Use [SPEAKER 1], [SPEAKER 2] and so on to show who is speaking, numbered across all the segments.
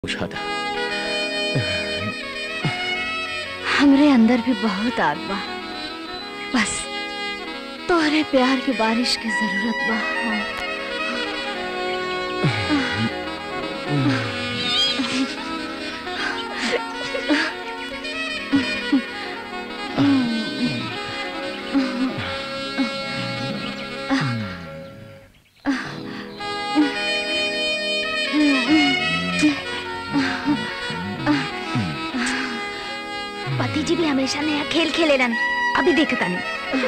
[SPEAKER 1] पूछा था
[SPEAKER 2] हमरे अंदर भी बहुत आग बा बस तोहरे प्यार की बारिश की जरूरत बा हाँ। पति जी भी हमेशा नया खेल खेले रन अभी देखता नहीं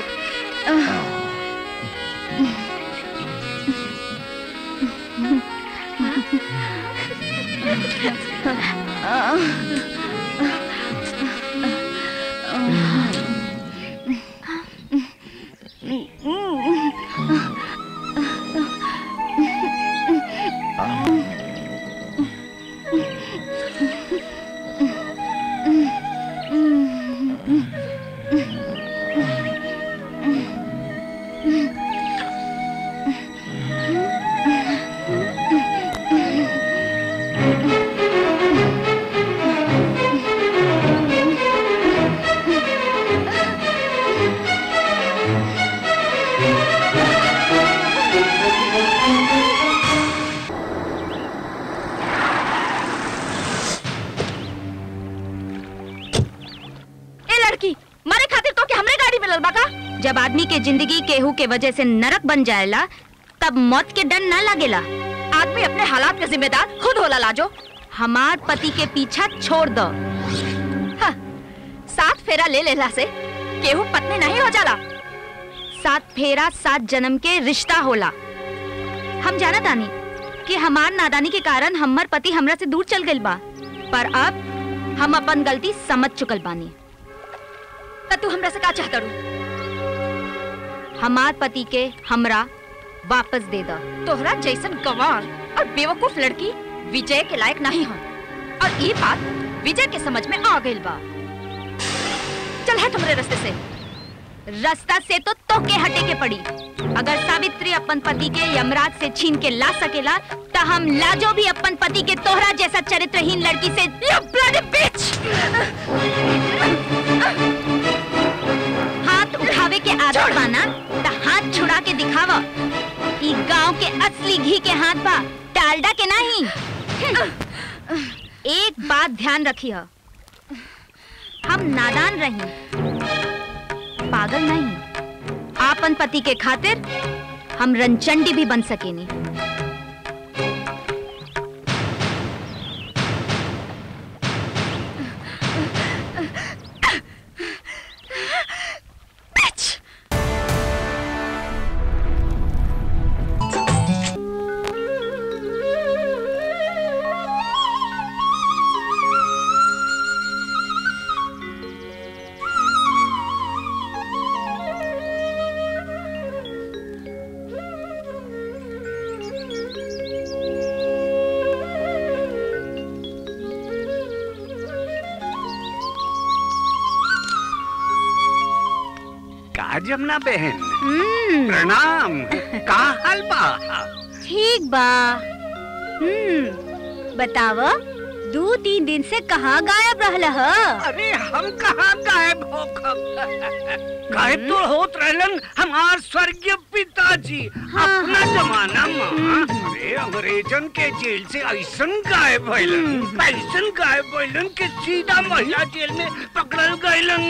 [SPEAKER 3] ए लड़की मारे खातिर तो के हमरे गाड़ी मिलल बा का जब आदमी के जिंदगी केहू के वजह से नरक बन जाएला तब मौत के डर न लागेला आदमी अपने हालात के जिम्मेदार खुद होला लाजो हमार पति के पीछा छोड़ दो हाँ, सात फेरा ले लेला से केहू पत्नी नहीं हो जाला सात फेरा सात जन्म के रिश्ता होला हम जाना तानी कि हमार नादानी के कारण हमर पति हमरा से दूर चल गइल बा पर अब हम अपन गलती समझ चुकल बानी त तू हमरा से का चाहता रू हमार पति के हमरा वापस दे दा तोहरा जैसन गवार और बेवकूफ लड़की विजय के लायक नहीं हो और ये बात विजय के समझ में आ गइल बा चल हट हमरे रास्ते से रास्ता से तो तोके हटे के पड़ी अगर सावित्री अपन पति के यमराज से छीन के ला सकेला त हम लाजो भी अपन पति के तोहरा जैसा चरित्रहीन लड़की से You bloody bitch! हाथ उठावे के आदत बाना त हाथ छुड़ा के दिखावा ई गांव के असली घी के हाथ बा डालडा के नहीं एक बात ध्यान रखिए हम नादान रही पागल नहीं आपन पति के खातिर हम रंचंडी भी बन सकेनी
[SPEAKER 4] का जमुना बहन
[SPEAKER 3] हम्म,
[SPEAKER 4] प्रणाम का हाल बा
[SPEAKER 3] ठीक बा हम्म बताव दो तीन दिन से कहाँ गायब रहल ह
[SPEAKER 4] अरे हम कहाँ गायब हो गायब तो होत रहलन हमार स्वर्गीय पिताजी अपना जमाना में अरे अंग्रेजन के जेल से ऐसन गायब भइलन ऐसन गायब भइलन कि सीधा महिला जेल में पकड़ल गइलन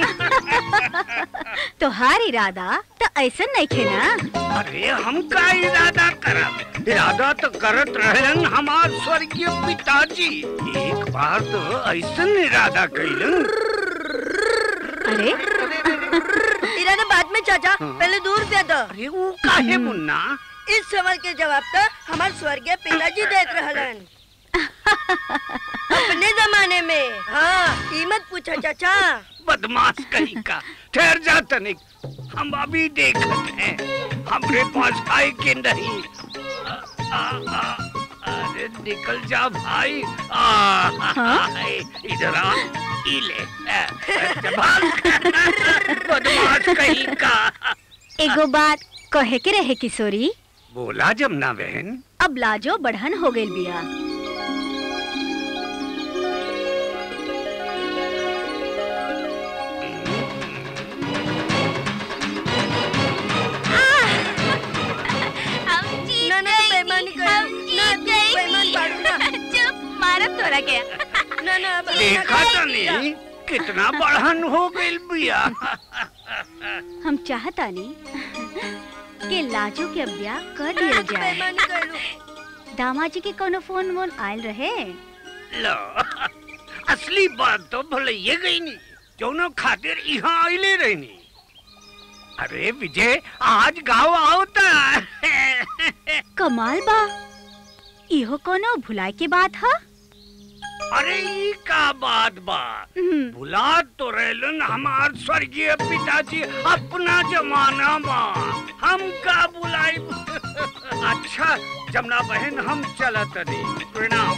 [SPEAKER 3] तोहार इरादा तो ऐसा नहीं खे ना
[SPEAKER 4] अरे हम का इरादा करब इरादा तो करत रहलन हमार स्वर्गीय पिताजी एक बार तो ऐसन इरादा कइलन
[SPEAKER 3] अरे
[SPEAKER 5] इरादा बाद में चाचा पहले दूर रुपया दो
[SPEAKER 4] अरे वो काहे मुन्ना
[SPEAKER 5] इस सवाल के जवाब तो हमारे स्वर्गीय पिताजी देत रहलन अपने जमाने में हाँ कीमत पूछा चाचा
[SPEAKER 4] बदमाश कहीं का ठहर जा तनिक हम अभी देखत हैं हमरे पास आए के नहीं आ, आ, आ, अरे निकल जा भाई आ, इधर आ ई ले आ, जबान बदमाश कहीं का
[SPEAKER 3] एगो बात कहे के रहे किशोरी
[SPEAKER 4] बोला जमुना बहन
[SPEAKER 3] अब लाजो बढ़न हो गई बिया तोरा के
[SPEAKER 5] ना ना अब
[SPEAKER 4] देखा तो नहीं कितना बढ़न हो गई बिया
[SPEAKER 2] हम चाहता नहीं कि लाजो के ब्याह कर दिया जाए
[SPEAKER 5] बेईमानी करू
[SPEAKER 2] दामाजी के कोनो फोन वोन आयल रहे
[SPEAKER 4] लो असली बात तो भले ये गई नहीं जोनो खातिर यहाँ आइले रहनी अरे विजय आज गाँव आवता
[SPEAKER 2] कमाल बा इहो कोनो भुलाए के बात है
[SPEAKER 4] अरे ई का बात बा भुला तो रहलन हमार स्वर्गीय पिताजी अपना जमाना में हम का बुलाई अच्छा जमुना बहन हम चलत नहीं प्रणाम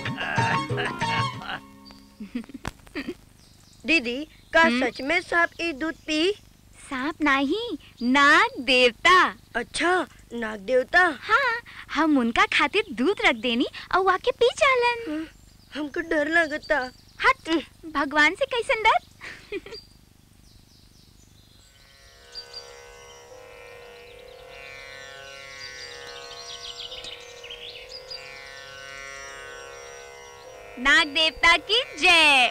[SPEAKER 5] दीदी का सच में सांप ई दूध पी
[SPEAKER 3] सांप नहीं नाग देवता
[SPEAKER 5] अच्छा नाग देवता
[SPEAKER 3] हाँ हम उनका खातिर दूध रख देनी और वाके पी चालन
[SPEAKER 5] हमको डर लगता
[SPEAKER 3] हट भगवान से कैसन डर नाग देवता की जय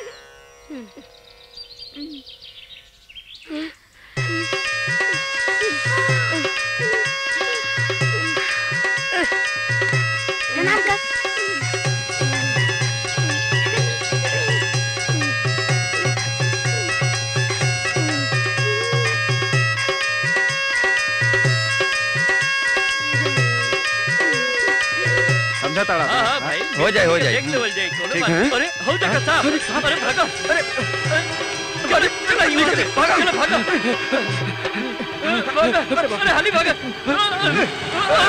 [SPEAKER 3] प्रणाम कर
[SPEAKER 1] समझा ताड़ा
[SPEAKER 6] हाँ हाँ भाई
[SPEAKER 1] हो जाए हो जाए
[SPEAKER 6] एक लेवल जाए कोनो
[SPEAKER 1] ठीक
[SPEAKER 6] बात
[SPEAKER 1] है।
[SPEAKER 6] नहीं। अरे हो जाएगा साहब अरे भागो अरे अरे चला यूं चले भागो चला भागो भागो अरे हाली भागो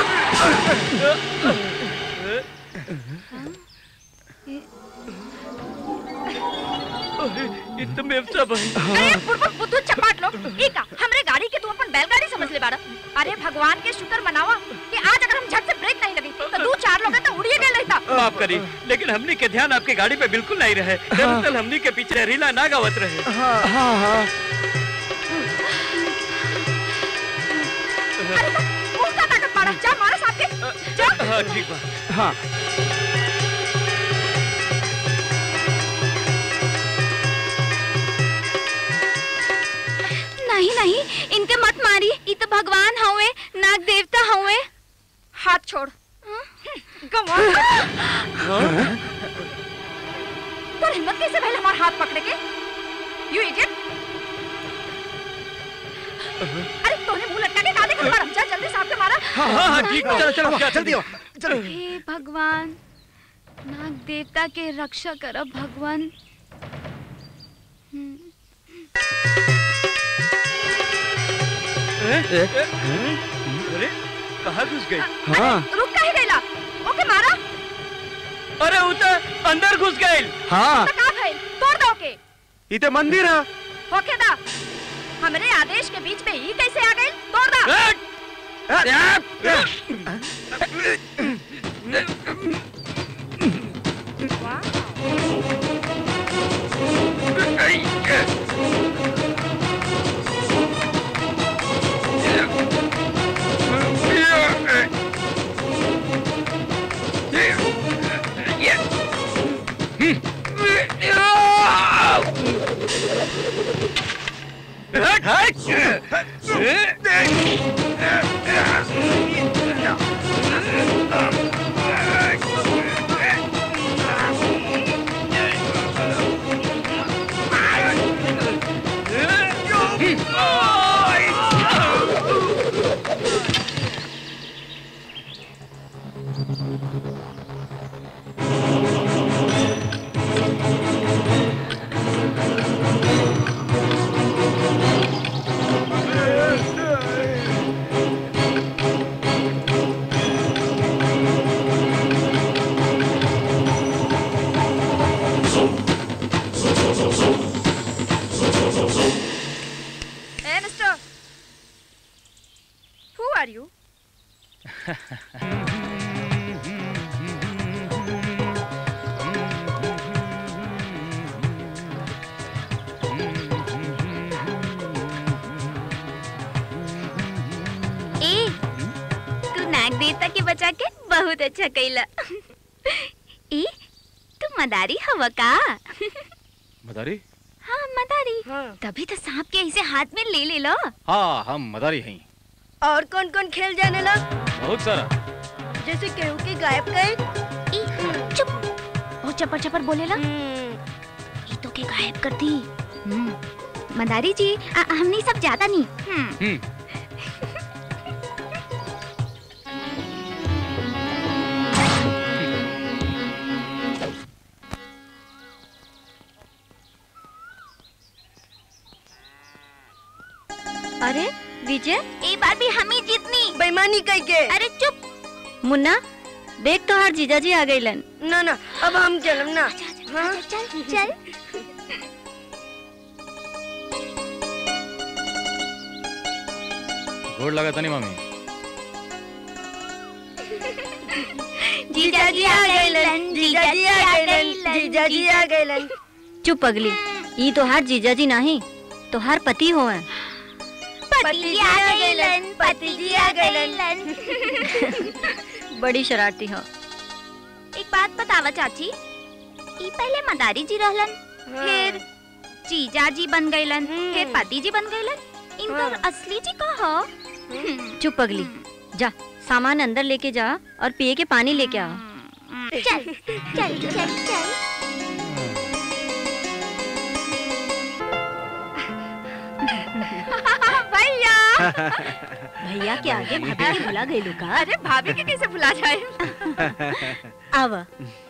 [SPEAKER 6] अरे ये तो मेवसा भाई
[SPEAKER 3] अरे बुड़बुड़ बुद्धू चपाट लो ई का हमरे गाड़ी के तू अपन बैलगाड़ी समझ ले बारा अरे भगवान के शुक्र मनावा कि आज अगर हम झट से ब्रेक नहीं लगी तो दो चार लोग तो उड़िए गए लेता
[SPEAKER 6] माफ करी लेकिन हमनी के ध्यान आपके गाड़ी पे बिल्कुल नहीं रहे दरअसल हमनी के पीछे रीला ना गावत रहे
[SPEAKER 3] अरे तो मुंह का ताकत मारा जा मारा साहब के जा
[SPEAKER 6] हाँ ठीक बा
[SPEAKER 1] हाँ
[SPEAKER 3] नहीं नहीं इनके मत मारी ये तो भगवान हवे नाग देवता हवे हाथ छोड़ गवा तो हिम्मत कैसे पहले हमारा हाथ पकड़े के यू इडियट अरे तूने मुंह लटका के काले कर मारा चल जल्दी साहब के मारा
[SPEAKER 6] हाँ हाँ हाँ ठीक बा
[SPEAKER 1] चलो चलो जल्दी आओ चलो
[SPEAKER 3] हे भगवान नाग देवता के रक्षा करब भगवान
[SPEAKER 6] अरे कहाँ घुस गई
[SPEAKER 1] हाँ
[SPEAKER 3] रुक काहे गइला ओके मारा
[SPEAKER 6] अरे वो तो अंदर घुस गई
[SPEAKER 1] हाँ
[SPEAKER 3] तो का भइल तोड़ दो के
[SPEAKER 1] ये तो मंदिर है
[SPEAKER 3] होके दा हमरे आदेश के बीच में ही कैसे आ गई तोड़ दा ए मिस्टर हु आर यू ए तू नाग देवता के बचा के बहुत अच्छा कैला ए तू मदारी हवा का
[SPEAKER 1] मदारी
[SPEAKER 3] हाँ मदारी
[SPEAKER 5] हाँ
[SPEAKER 3] तभी तो सांप के ऐसे हाथ में ले ले लो
[SPEAKER 1] हाँ हम मदारी हैं
[SPEAKER 5] और कौन कौन खेल जाने ला
[SPEAKER 1] बहुत सारा
[SPEAKER 5] जैसे केहू की गायब गए
[SPEAKER 3] ई, चुप वो चपर चपर बोलेला ये तो के गायब कर दी हम्म, मदारी जी आ, हमने सब ज्यादा नहीं हम्म,
[SPEAKER 1] हम्म
[SPEAKER 2] अरे विजय
[SPEAKER 3] ई बार भी हम ही जीतनी
[SPEAKER 5] बेईमानी कह के
[SPEAKER 3] अरे चुप
[SPEAKER 2] मुन्ना देख तो हर जीजाजी आ गईलन
[SPEAKER 5] ना ना अब हम चलम ना हाँ
[SPEAKER 3] चल चल
[SPEAKER 1] गोड़ लगा था नहीं मामी
[SPEAKER 5] जीजाजी आ गइलन जीजाजी आ गइलन जीजाजी आ गइलन
[SPEAKER 2] चुप अगली ई तो हर जीजाजी नहीं तो हर पति हो हैं
[SPEAKER 3] पति आ गइलन पति जी आ गइलन
[SPEAKER 2] बड़ी शरारती हो
[SPEAKER 3] एक बात बतावा चाची ई पहले मदारी जी रहलन फिर जीजा जी बन गइलन
[SPEAKER 5] हम्म।
[SPEAKER 3] फिर पति जी बन गइलन इनकर
[SPEAKER 5] हाँ।
[SPEAKER 3] असली जी का हो
[SPEAKER 2] चुप अगली जा सामान अंदर लेके जा और पिए के पानी लेके आ
[SPEAKER 3] चल चल चल चल भैया
[SPEAKER 2] भैया के आगे भाभी के भुला गई का
[SPEAKER 3] अरे भाभी के कैसे भुला जाए
[SPEAKER 2] आवा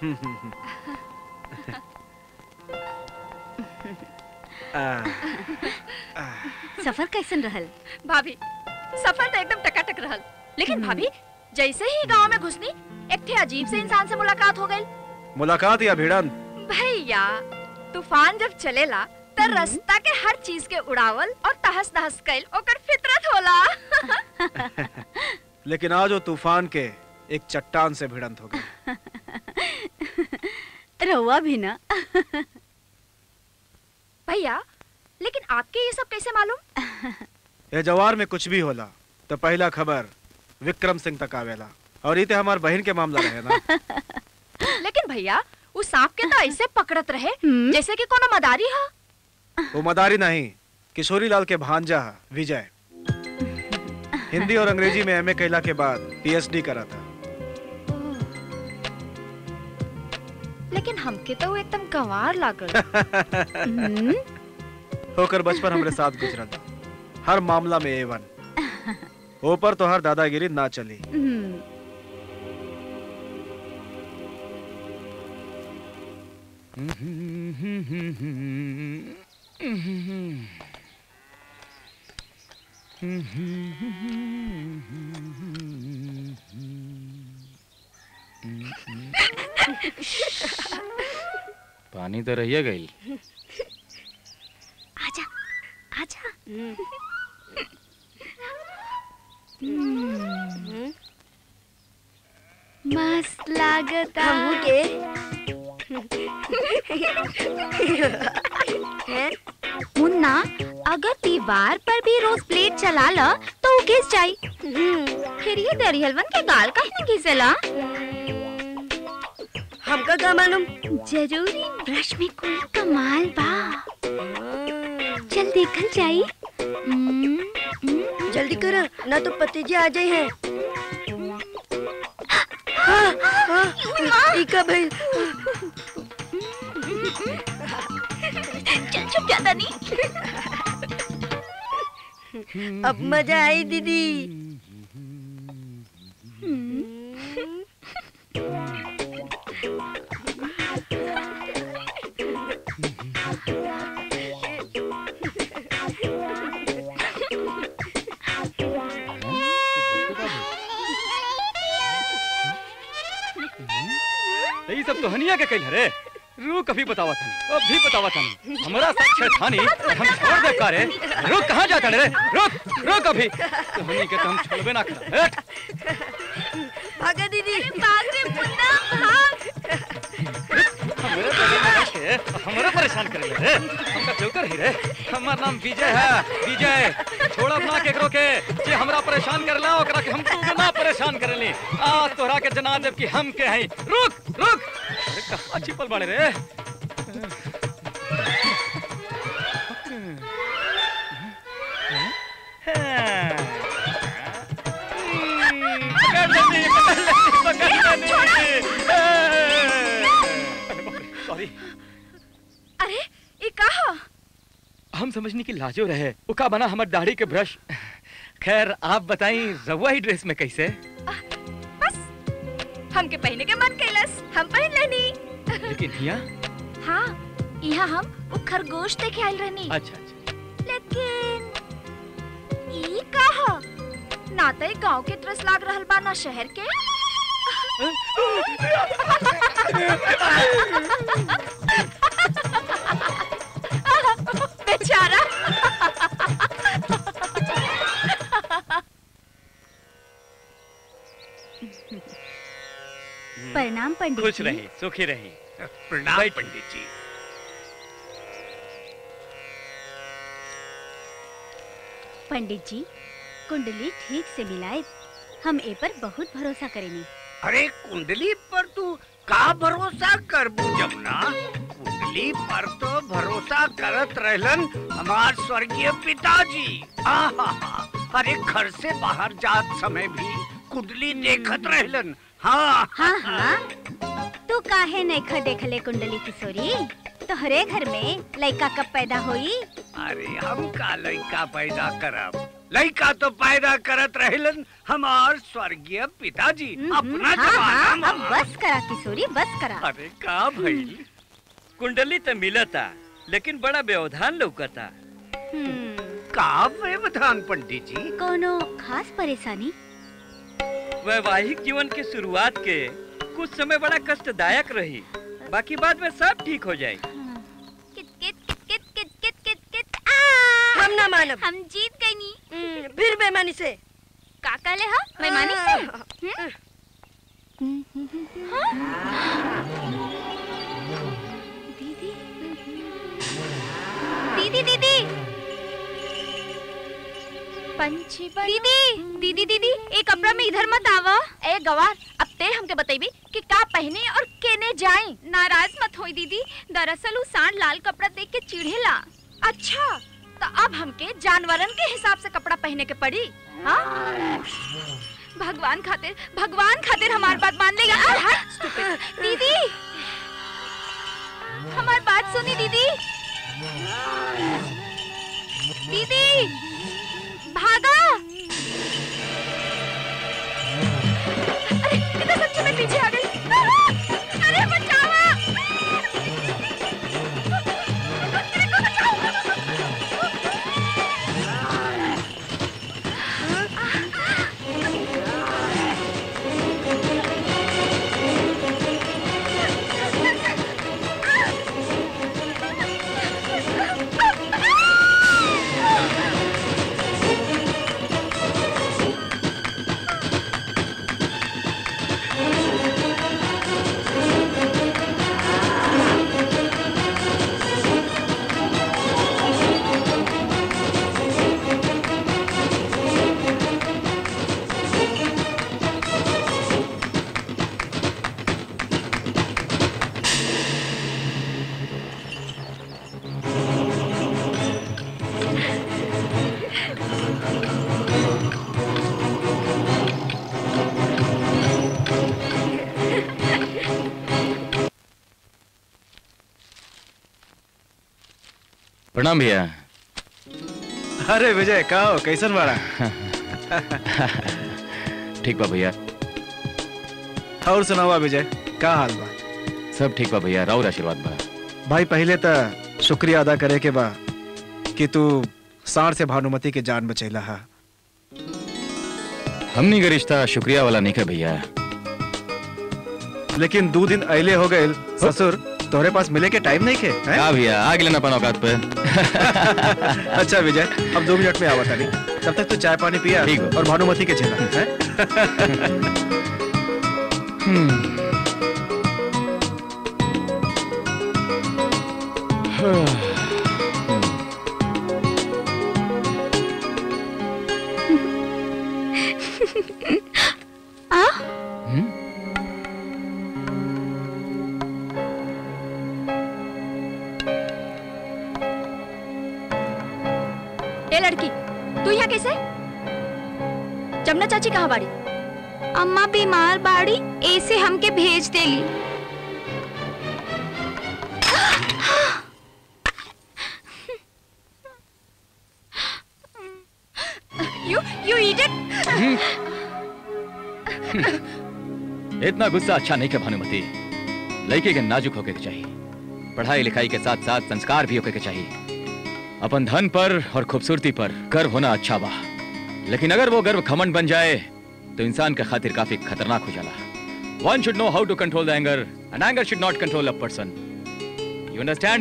[SPEAKER 2] सफर कैसन रहल
[SPEAKER 3] भाभी सफर तो एकदम टकाटक रहल लेकिन भाभी जैसे ही गांव में घुसनी एक थे अजीब से इंसान से मुलाकात हो गई
[SPEAKER 1] मुलाकात या भिड़न
[SPEAKER 3] भैया तूफान जब चलेला त रास्ता के हर चीज के उड़ावल और तहस नहस कैल ओकर फितरत होला
[SPEAKER 1] लेकिन आज वो तूफान के एक चट्टान से भिड़ंत हो गई
[SPEAKER 2] रहुआ भी ना
[SPEAKER 3] भैया लेकिन आपके ये सब कैसे मालूम
[SPEAKER 1] ये जवार में कुछ भी होला तो पहला खबर विक्रम सिंह तक आवेला और इते हमार बहन के मामला रहे ना
[SPEAKER 3] लेकिन भैया उस सांप के तो ऐसे पकड़त रहे
[SPEAKER 2] हम्म।
[SPEAKER 3] जैसे कि कोनो मदारी हा
[SPEAKER 1] वो मदारी नहीं किशोरी लाल के भांजा हा, विजय हिंदी और अंग्रेजी में एमए कैला के बाद पीएचडी करा था
[SPEAKER 3] लेकिन हमके तो वो एकदम गंवार लागल
[SPEAKER 1] होकर बचपन हमरे साथ गुजरा था हर मामला में ए वन ऊपर तो हर दादागिरी ना चली पानी तो रहिए गई
[SPEAKER 3] आजा आजा मस्त लागता
[SPEAKER 5] हमहू के हैं?
[SPEAKER 3] मुन्ना अगर दीवार पर भी रोज प्लेट चला ला तो वो घिस जाई फिर ये दरिहलवन के गाल का ही घिसेला
[SPEAKER 5] हमका का मालूम
[SPEAKER 3] जरूरी ब्रश में कोई कमाल बा चल देखल जाई हम्म, हम्म।
[SPEAKER 5] जल्दी करा ना तो पतिजी आ जाए हैं हाँ, हाँ, ई का भइल
[SPEAKER 3] चल छुप जाता नहीं
[SPEAKER 5] अब मजा आई दीदी
[SPEAKER 6] यही सब तो हनिया के कइल रे रुक अभी बतावा था अभी बतावा था हमारा साथ छेड़खानी हम छोड़ दे का रे रुक कहाँ जाता रे रुक रुक अभी तो हनी के तो हम छोड़बे ना कर हट
[SPEAKER 5] भागा दीदी
[SPEAKER 3] भाग रे मुन्ना भाग
[SPEAKER 6] हमारे लगे में रख के हमारा परेशान कर रे हमका चौकर ही रे हमार नाम विजय है विजय छोड़ब ना केकरो के जे हमरा परेशान करला ओकरा के हम तू ना परेशान करली आज तोहरा के जना देब कि हम के हई रुक रुक अरे कहाँ छिपल बाड़े रे पकड़ लेनी, पकड़ लेनी, पकड़ लेनी। अरे बाप रे, सॉरी
[SPEAKER 3] अरे ये कहा
[SPEAKER 6] हम समझने की लाजो रहे वो का बना हमार दाढ़ी के ब्रश खैर आप बताई रवा ही ड्रेस में कैसे
[SPEAKER 3] बस हमके पहने के मन कैलस हम पहन लेनी
[SPEAKER 6] लेकिन हिया
[SPEAKER 3] हाँ यहाँ हम वो खरगोश देखे आयल रहनी
[SPEAKER 6] अच्छा अच्छा
[SPEAKER 3] लेकिन ई कहा ना तो गांव के तरस लाग रहल बा ना शहर के बेचारा
[SPEAKER 2] प्रणाम पंडित
[SPEAKER 6] खुश
[SPEAKER 2] जी।
[SPEAKER 6] रही सुखी रही
[SPEAKER 4] प्रणाम
[SPEAKER 6] बैठ।
[SPEAKER 4] पंडित जी
[SPEAKER 2] पंडित जी कुंडली ठीक से मिलाए हम ए पर बहुत भरोसा करेनी
[SPEAKER 4] अरे कुंडली पर तू का भरोसा कर जमुना कुंडली पर तो भरोसा करत रहलन हमार स्वर्गीय पिताजी आहा अरे घर से बाहर जात समय भी कुंडली देखत रहलन हाँ
[SPEAKER 2] हाँ हाँ तू काहे नैखा देखले कुंडली किशोरी तोहरे घर में लड़का कब पैदा होई
[SPEAKER 4] अरे हम का लड़का पैदा करब लड़का तो पैदा करत रहलन हमार स्वर्गीय पिताजी
[SPEAKER 2] हम्म,
[SPEAKER 4] अपना
[SPEAKER 2] हाँ, हाँ,
[SPEAKER 4] जमाना
[SPEAKER 2] अब
[SPEAKER 4] में
[SPEAKER 2] बस करा किशोरी बस करा
[SPEAKER 6] अरे का भइल कुंडली तो मिलता लेकिन बड़ा व्यवधान लौकता
[SPEAKER 2] हम्म,
[SPEAKER 4] का व्यवधान पंडित जी
[SPEAKER 2] कोनो खास परेशानी
[SPEAKER 6] वैवाहिक जीवन के शुरुआत के कुछ समय बड़ा कष्टदायक रही बाकी बाद में सब ठीक हो जाए
[SPEAKER 2] हाँ,
[SPEAKER 3] कित कित कित कित कित कित कित आ
[SPEAKER 5] हम ना मानब
[SPEAKER 3] हम जीत गई नी
[SPEAKER 5] हम्म, फिर बेमानी से
[SPEAKER 3] का कहले हा मैं मानी से
[SPEAKER 5] हाँ।
[SPEAKER 2] दीदी
[SPEAKER 3] दीदी दीदी पंछी दीदी दीदी दीदी ए कपड़ा में इधर मत आवा ए गवार अब ते हमके बतेबी कि का पहने और केने जाए नाराज मत होई दीदी दरअसल उ सांड लाल कपड़ा देख के चिढ़ेला अच्छा तो अब हमके जानवरन के हिसाब से कपड़ा पहने के पड़ी हाँ भगवान खातिर भगवान खातिर हमार बात मान लेगा आ, हट, stupid। दीदी हमार बात सुनी दीदी दीदी भागा अरे ये तो सच्ची में पीछे आ गई अरे बचाओ मेरे को बचाओ
[SPEAKER 7] प्रणाम भैया
[SPEAKER 1] अरे विजय का हो कैसन बाड़ा
[SPEAKER 7] ठीक बा भैया
[SPEAKER 1] और सुनावा विजय का हाल बा
[SPEAKER 7] सब ठीक बा भैया राउर आशीर्वाद बा
[SPEAKER 1] भाई पहले तो शुक्रिया अदा करे के बा कि तू सार से भानुमति के जान बचैला हा
[SPEAKER 7] हमनी का रिश्ता शुक्रिया वाला नहीं है भैया
[SPEAKER 1] लेकिन दो दिन अले हो गए ससुर तोहरे पास मिले के टाइम नहीं के हैं?
[SPEAKER 7] का भैया आग लेना अपन औकात पे
[SPEAKER 1] अच्छा विजय अब दो मिनट में आवा तानी तब तक तू चाय पानी पिया
[SPEAKER 7] ठीक बा।
[SPEAKER 1] और भानुमति के झेला हैं?
[SPEAKER 3] लड़की तू यहाँ कैसे जमुना चाची कहाँ बाड़ी अम्मा बीमार बाड़ी ऐसे हमके भेज देली यू यू ईट इट
[SPEAKER 7] इतना गुस्सा अच्छा नहीं के भानुमति लड़के के नाजुक होके के चाहिए पढ़ाई लिखाई के साथ साथ संस्कार भी होके के चाहिए अपन धन पर और खूबसूरती पर गर्व होना अच्छा बा लेकिन अगर वो गर्व खमंड बन जाए तो इंसान के खातिर काफी खतरनाक हो जाला one should know how to control the anger and anger should not control a person you understand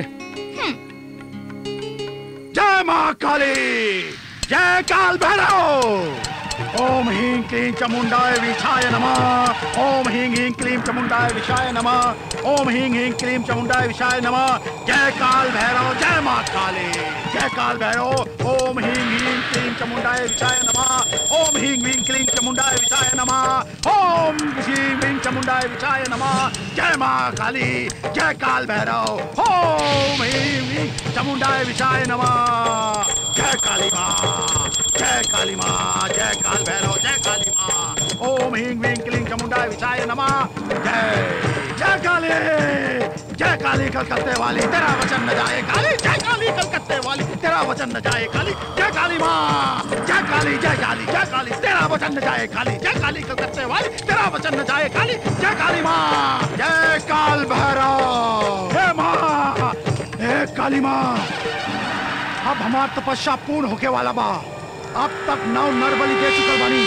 [SPEAKER 8] जय माँ काली जय काल भैरव ओम ह्रीं क्लीं चामुंडाय विषाय नमः ओम ह्रीं ह्रीं क्लीं चामुंडाय विषाय नमः ओम ह्रीं ह्रीं क्लीं चामुंडाय विषाय नमः जय काल भैरव जय माँ काली जय काल भैरव ओम ह्रीं ह्रीं क्लीं चामुंडाय विषाय नमः ओम ह्रीं ह्रीं क्लीं चामुंडाय विषाय नमः ओम ह्रीं ह्रीं चामुंडाय विषाय नमः जय माँ काली जय काल भैरव ओम ह्रीं ह्रीं चामुंडाय विषाय नमः जय काली माँ जय काली माँ जय काल भैरव जय काली माँ ओम ह्रीं ह्रीं क्लीं चामुंडाय विषाय नमः जय जय काली जय काली कलकत्ते वाली तेरा वचन न जाए काली जय काली कलकत्ते वाली तेरा वचन न जाए काली जय काली माँ जय काली जय काली जय काली तेरा वचन न जाए काली जय काली कलकत्ते वाली तेरा वचन न जाए काली जय काली माँ जय काल भैरव हे माँ हे काली माँ अब हमार तपस्या पूर्ण होके वाला बा अब तक नौ नर बलि दे चुकल बानी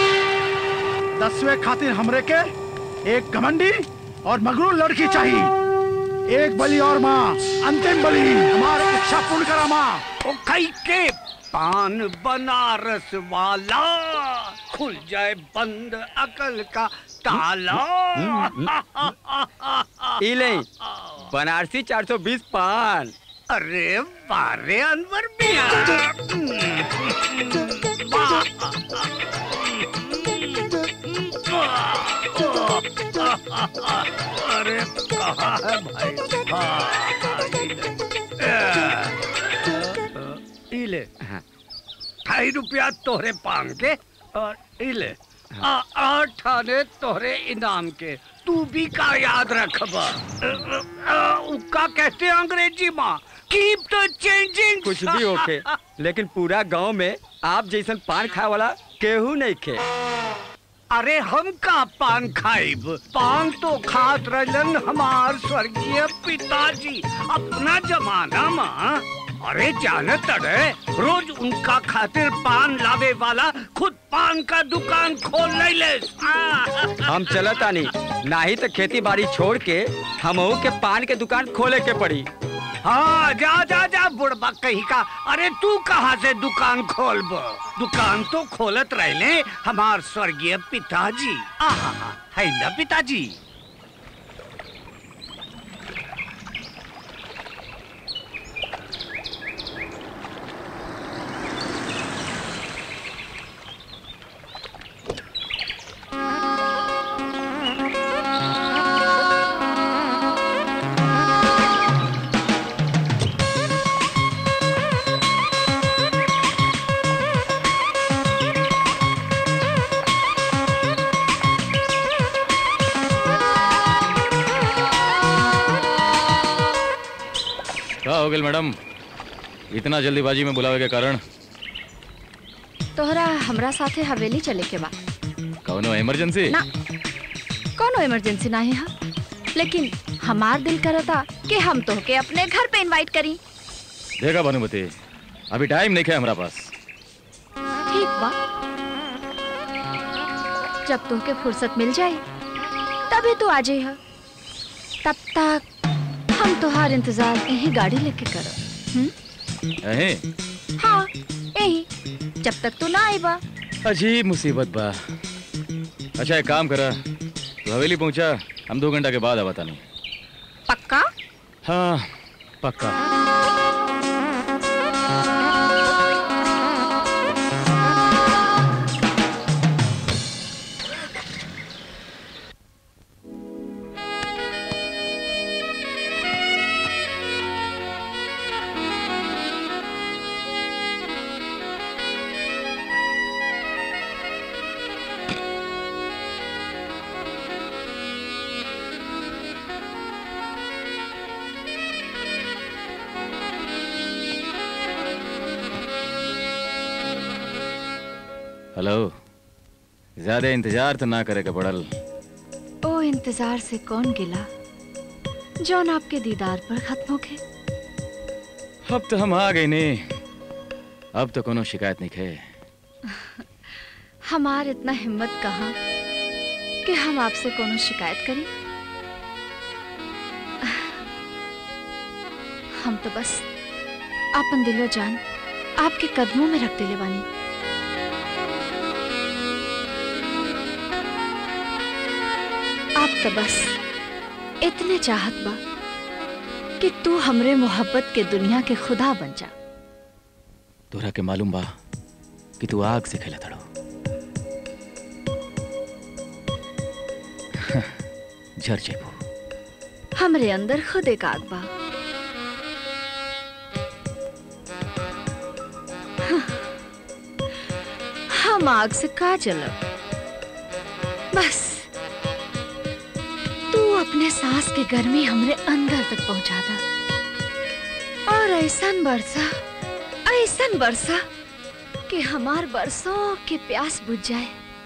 [SPEAKER 8] दसवें खातिर हमरे के एक घमंडी और मगरू लड़की चाहिए एक बलि और माँ अंतिम बलि हमारी इच्छा पूर्ण करा माँ
[SPEAKER 4] ओ कई के पान बनारस वाला खुल जाए बंद अकल का ताला
[SPEAKER 9] इले बनारसी 420 पान
[SPEAKER 4] अरे बारे अनवर मिया अरे कहाँ है भाई हाँ, इले। इले ढाई रुपया तोहरे पांग के और इले आ, आठ आने तोहरे इनाम के तू भी का याद रखबा उका कहते हैं अंग्रेजी माँ कीप द चेंजिंग
[SPEAKER 9] कुछ भी होके लेकिन पूरा गांव में आप जैसन पान खाए वाला केहू नहीं खे
[SPEAKER 4] अरे हम का पान खाइब पान तो खात रहलन हमार स्वर्गीय पिताजी अपना जमाना माँ अरे जानत अरे रोज उनका खातिर पान लावे वाला खुद पान का दुकान खोल ले
[SPEAKER 9] हम चलत आनी नाही तो खेती बाड़ी छोड़ के हमहू के पान के दुकान खोले के पड़ी
[SPEAKER 4] हाँ जा जा जा बुढ़बा कहीं का अरे तू कहाँ से दुकान खोलब दुकान तो खोलत रहले हमार स्वर्गीय पिताजी आहा है ना पिताजी
[SPEAKER 7] क्या हो गया मैडम इतना जल्दीबाजी में बुलावे के कारण
[SPEAKER 2] तोहरा हमरा साथे हवेली चले के बा
[SPEAKER 7] कौनो इमरजेंसी
[SPEAKER 2] ना कोनो इमरजेंसी नहीं है लेकिन हमार दिल करता कि हम तोहके अपने घर पे इनवाइट करी
[SPEAKER 7] देखा भानुमति अभी टाइम नहीं है हमारा पास
[SPEAKER 2] ठीक बा जब तोहके फुर्सत मिल जाए तभी तो आ जाइह तब तक हम तोहार इंतजार यही गाड़ी लेके करो
[SPEAKER 7] अहे
[SPEAKER 2] हाँ यही जब तक तू ना आई बा
[SPEAKER 7] अजीब मुसीबत बा अच्छा एक काम करा तू हवेली पहुंचा हम दो घंटा के बाद आवता नहीं
[SPEAKER 2] पक्का
[SPEAKER 7] हाँ पक्का हेलो ज्यादा इंतजार तो ना करे के पड़ल
[SPEAKER 2] ओ इंतजार से कौन गिला जौन आपके दीदार पर खत्म हो गए
[SPEAKER 7] अब तो हम आ गए ने अब तो कोनो शिकायत नहीं है
[SPEAKER 2] हमार इतना हिम्मत कहाँ कि हम आपसे कोनो शिकायत करी हम तो बस आपन दिलो जान आपके कदमों में रख दिले बानी आप तो बस इतने चाहत बा कि तू हमरे मोहब्बत के दुनिया के खुदा बन जा
[SPEAKER 7] तोरा के मालूम बा कि तू आग से खेला थड़ो झर जेबू
[SPEAKER 2] हमरे अंदर खुद एक आग बा हम आग से का जलब बस तू अपने सांस के गर्मी हमरे अंदर तक पहुंचा दा और ऐसन बरसा ऐसन बरसा कि हमार बरसों के प्यास बुझ जाए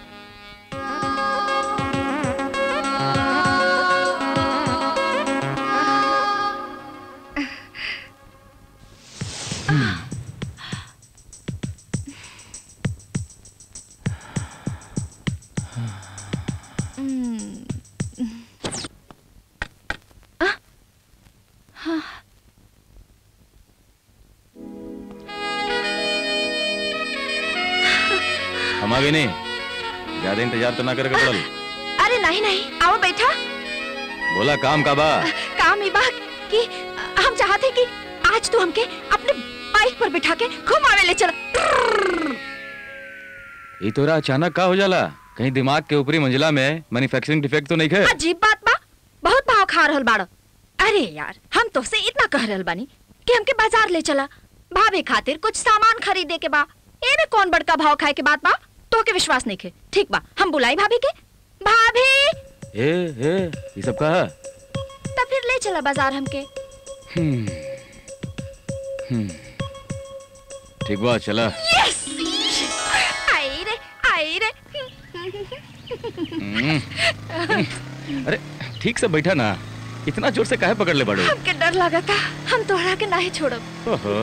[SPEAKER 7] हम आ गए नहीं ज्यादा इंतजार तो ना करे के पड़ल
[SPEAKER 2] अरे नहीं नहीं आओ बैठा
[SPEAKER 7] बोला काम का बा
[SPEAKER 2] काम ही बा कि हम चाहते कि आज तू हमके अपने बाइक पर बिठा के घुमावे ले चल
[SPEAKER 7] ये तोरा अचानक का हो जाला कहीं दिमाग के ऊपरी मंजिला में मैन्युफैक्चरिंग डिफेक्ट तो नहीं है
[SPEAKER 3] अजीब बात बा बहुत भाव खा रहल बाड़ अरे यार हम तो से इतना कह रहल बानी कि हमके बाजार ले चला भाभी खातिर कुछ सामान खरीदे के बा एमे कौन बड़का भाव खाए के बात बा तो के विश्वास नहीं खे ठीक बा हम बुलाई भाभी के भाभी
[SPEAKER 7] ए ए ये सब का है?
[SPEAKER 3] तब फिर ले चला बाजार हमके
[SPEAKER 7] हम्म हम्म ठीक बा चला
[SPEAKER 3] यस आई रे आई रे
[SPEAKER 7] हम्म, हम्म। अरे ठीक से बैठा ना इतना जोर से काहे पकड़ ले बड़ो
[SPEAKER 3] हमके डर लगा था हम तोहरा के नहीं छोड़ब
[SPEAKER 7] ओहो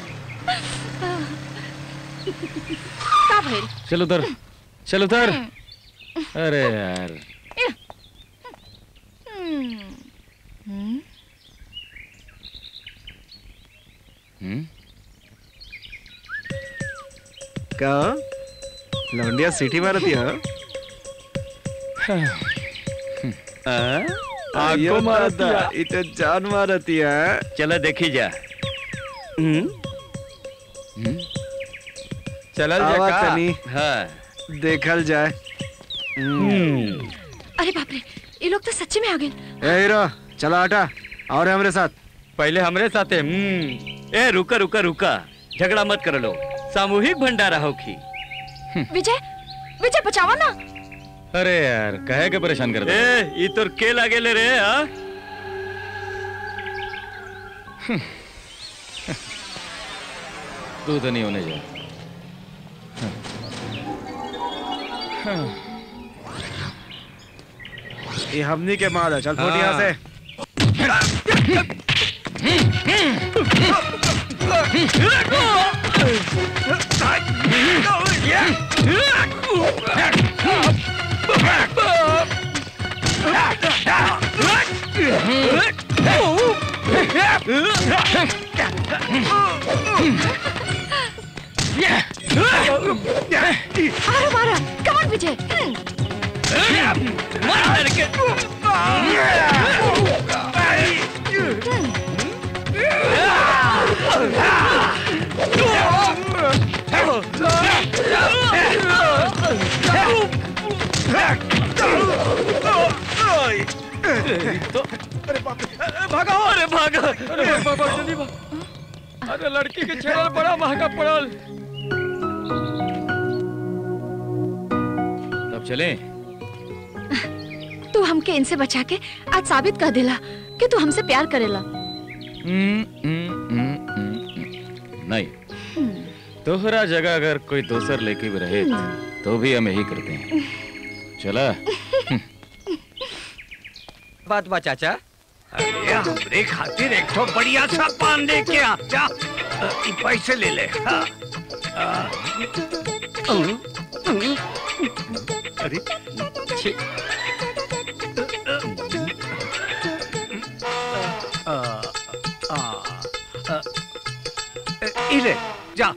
[SPEAKER 3] का भइल
[SPEAKER 7] चल उधर चल उधर अरे यार
[SPEAKER 3] हम्म, हम्म,
[SPEAKER 7] हम्म
[SPEAKER 1] का लौंडिया सिटी मारती है
[SPEAKER 9] आंखों मारती है।
[SPEAKER 1] इते जान मारती है
[SPEAKER 9] चलो देखी जा चलल जा
[SPEAKER 1] आवा
[SPEAKER 9] का
[SPEAKER 1] तनी।
[SPEAKER 9] हाँ
[SPEAKER 1] देखल जाए
[SPEAKER 3] अरे बाप रे ये लोग तो सच्ची में आ गए
[SPEAKER 1] ए हीरो चला हटा और हमरे साथ
[SPEAKER 9] पहले हमरे साथे हम्म ए रुका रुका रुका झगड़ा मत कर लो सामूहिक भंडारा होखी
[SPEAKER 3] विजय विजय बचाओ ना
[SPEAKER 7] अरे यार कहे के परेशान कर दे
[SPEAKER 9] ए ई तोर के लागे ले रे हाँ
[SPEAKER 7] तू तो नहीं होने जा
[SPEAKER 1] ये हमनी के माल है चल फुट यहाँ से
[SPEAKER 3] अरे मारा कमान विजय हम्म,
[SPEAKER 9] भागो अरे भागो अरे बाबा जल्दी भाग अरे लड़की के छेड़ल बड़ा महंगा पड़ल
[SPEAKER 7] तब चले
[SPEAKER 2] तू हमके इनसे बचा के आज साबित कर दिला कि तू हमसे प्यार करेला
[SPEAKER 7] हम्म, हम्म, हम्म, हम्म, हम्म। नहीं तोहरा जगह अगर कोई दोसर लेके भी रहे तो भी हम यही करते हैं चला
[SPEAKER 9] बात बा चाचा
[SPEAKER 4] अरे हमरे खातिर एक तो बढ़िया सा पान लेके आ जा अ, ई पैसे ले ले हाँ। अ, अ, अ, अरे
[SPEAKER 9] छी,
[SPEAKER 4] अ, अ, अ, अ, ई ले जा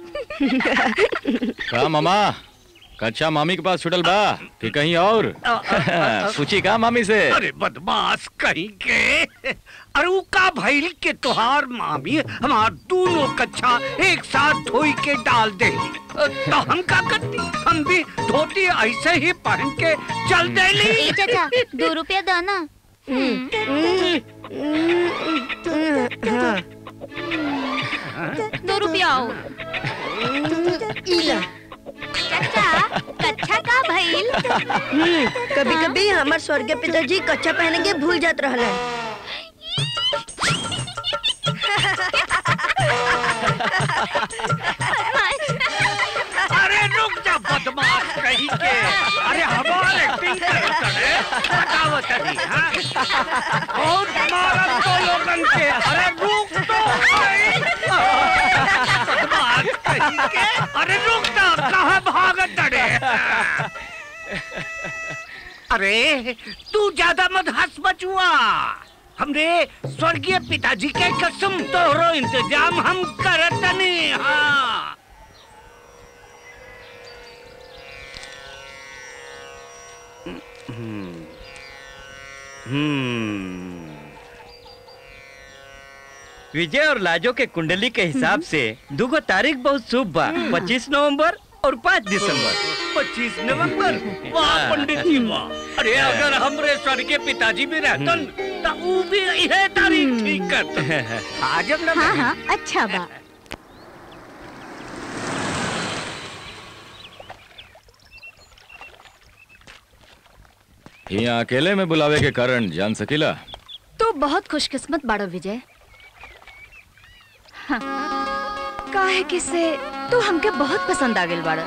[SPEAKER 7] का मामा कच्चा मामी के पास छुटल बा कि कहीं और
[SPEAKER 4] अ, अ, अ,
[SPEAKER 7] पूछी का मामी से
[SPEAKER 4] अरे बदमाश कहीं के अरे ऊ का भइल के तोहार मामी हमार दोनों कच्छा एक साथ धोई के डाल दे तो हम का करती हम भी धोती ऐसे ही पहन के चल देली
[SPEAKER 3] ए चाचा दो रुपया दो ना दो रुपया आओ
[SPEAKER 5] इला
[SPEAKER 3] चाचा कच्चा का भइल
[SPEAKER 5] कभी कभी हमार स्वर्गीय पिताजी कच्चा पहने के भूल जात रहलन
[SPEAKER 4] अरे रुक जा बदमाश कहीं के अरे हमार एक्टिंग करत है बतावत है हां और हमारा तो लोगन के अरे रुक तो भाई। बदमाश कहीं के अरे रुक जा कहां भागत डरे अरे तू ज्यादा मत हंस बचुआ हमरे स्वर्गीय पिताजी के कसम तोहरो इंतजाम हम करतनी हाँ
[SPEAKER 9] विजय और लाजो के कुंडली के हिसाब से दुगो तारीख बहुत शुभ बा पच्चीस नवंबर और पाँच दिसंबर
[SPEAKER 4] पच्चीस नवंबर वाह पंडित जी वाह अरे अगर हमरे स्वर्गीय पिताजी भी रहतन तो ऊ भी यह तारीख ठीक करते आजम ना
[SPEAKER 3] हाँ हाँ अच्छा बा
[SPEAKER 7] यहाँ अकेले में बुलावे के कारण जान सकीला
[SPEAKER 2] तू बहुत खुशकिस्मत बाड़ो विजय हाँ, काहे कि से तू हमके बहुत पसंद आ गेल बाड़ा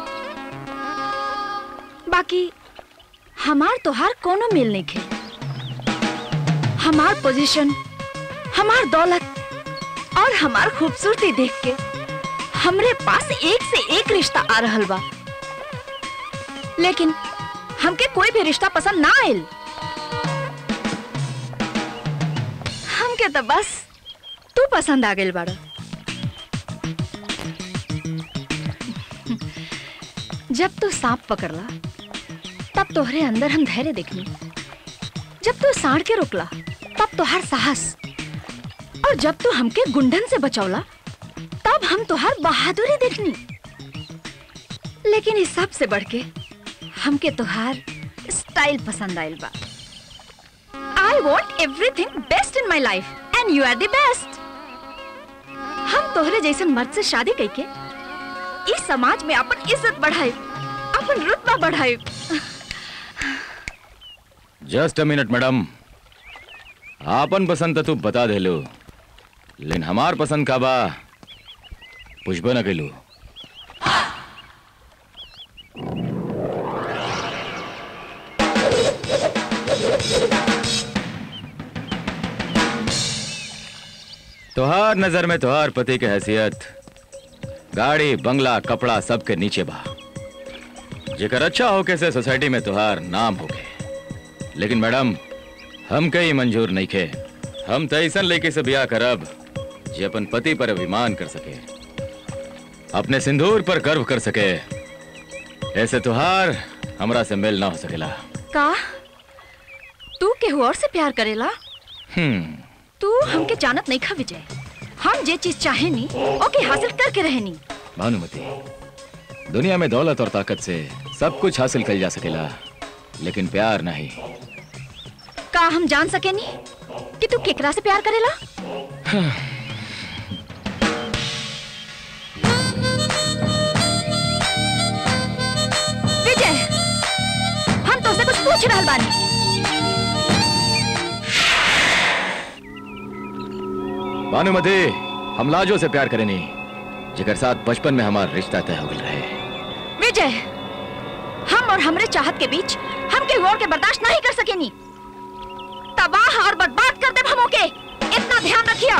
[SPEAKER 2] बाकी हमार तोहार कोनो मेल नहीं खे हमार पोजीशन हमार दौलत और हमार खूबसूरती देख के हमरे पास एक से एक रिश्ता आ रहल बा लेकिन हमके कोई भी रिश्ता पसंद ना आयल हमके तो बस तू पसंद आ गेल बाड़ा जब तू सांप पकड़ला तब तोहरे अंदर हम धैर्य देखनी जब तू साड़ के रोकला तब तोहार साहस और जब तू हमके गुंडन से बचौला तब हम तोहार बहादुरी देखनी लेकिन इस सब से बढ़ के हमके तोहार स्टाइल पसंद आयल बा I want everything best in my life and you are the best हम तोहरे जैसन मर्द से शादी करके इस समाज में अपन इज्जत बढ़ाए अपन रुतबा बढ़ाए
[SPEAKER 7] जस्ट अ मिनट मैडम आपन पसंद तो तू बता दे लो लेकिन हमार पसंद का बा पुष्प न कैलू तोहार नजर में तोहार पति के हैसियत गाड़ी बंगला कपड़ा सबके नीचे बा जेकर अच्छा होके से सोसाइटी में तोहार नाम होके लेकिन मैडम हम कई मंजूर नहीं खे हम तो ऐसा लेके से ब्याह करब जे अपन पति पर अभिमान कर सके अपने सिंदूर पर गर्व कर सके ऐसे तुहार हमरा से मेल ना हो सकेला
[SPEAKER 2] का तू केहू और से प्यार करेला
[SPEAKER 7] हम्म
[SPEAKER 2] तू हमके जानत नहीं खा विजय हम जे चीज चाहे नी ओके हासिल करके रहनी
[SPEAKER 7] भानुमति दुनिया में दौलत और ताकत से सब कुछ हासिल कर जा सकेला लेकिन प्यार नहीं
[SPEAKER 2] का हम जान सके नी कि तू केकरा से प्यार करेला विजय हम तो से कुछ पूछ रहल बानी
[SPEAKER 7] भानुमति हम लाजो से प्यार करेनी जिगर साथ बचपन में हमारा रिश्ता तय हो गया रहे
[SPEAKER 2] विजय और हमरे चाहत के बीच हम के और के बर्दाश्त नहीं कर सकेनी तबाह और बर्बाद कर दे हमों के इतना ध्यान रखिया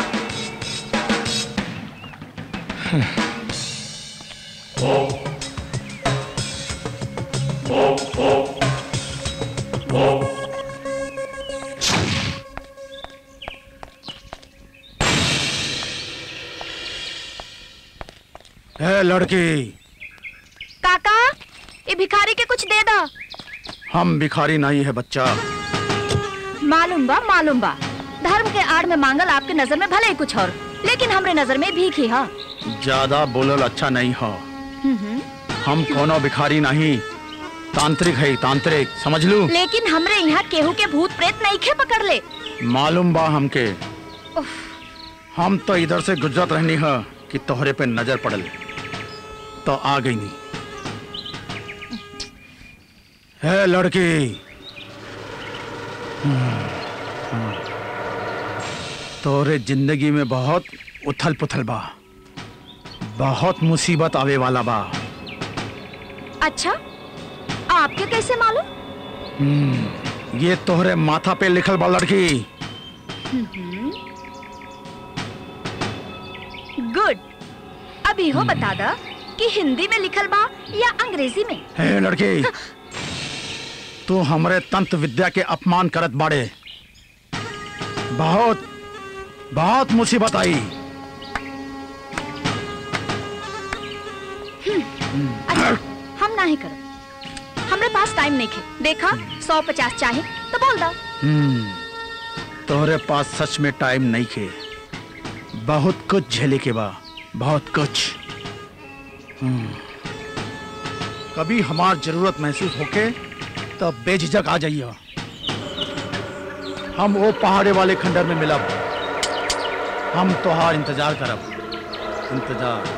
[SPEAKER 8] ए लड़की
[SPEAKER 2] काका ये भिखारी के कुछ दे दो
[SPEAKER 8] हम भिखारी नहीं है बच्चा
[SPEAKER 2] मालूम बा मालूम बा धर्म के आड़ में मांगल आपके नजर में भले ही कुछ और लेकिन हमरे नजर में भीख ही हा
[SPEAKER 8] ज्यादा बोलल अच्छा नहीं हो हम कोनो भिखारी नहीं तांत्रिक है तांत्रिक समझ लू
[SPEAKER 2] लेकिन हमरे यहाँ केहू के भूत प्रेत नहीं खे पकड़ ले
[SPEAKER 8] मालूम बा हमके हम तो इधर से गुजरत रहनी है कि तोहरे पे नजर पड़ल तो आ गई नहीं है लड़की तोरे जिंदगी में बहुत उथल पुथल बा बहुत मुसीबत आवे वाला बा
[SPEAKER 2] अच्छा आपके कैसे मालूम
[SPEAKER 8] हम्म, ये तोहरे माथा पे लिखल बा लड़की
[SPEAKER 2] गुड अभी हो बता दा कि हिंदी में लिखल बा या अंग्रेजी में
[SPEAKER 8] हे लड़की तू हमरे तंत्र विद्या के अपमान करत बाड़े बहुत बहुत मुसीबत आई
[SPEAKER 2] अच्छा हम ना ही करो हमरे पास टाइम नहीं खे देखा सौ पचास चाहे तो बोल दो
[SPEAKER 8] हम्म, तोहरे पास सच में टाइम नहीं खे बहुत कुछ झेले के बा बहुत कुछ हम्म, कभी हमार जरूरत महसूस होके तब बेझिझक आ जाइए हम वो पहाड़े वाले खंडर में मिलब हम तोहार इंतजार करब इंतजार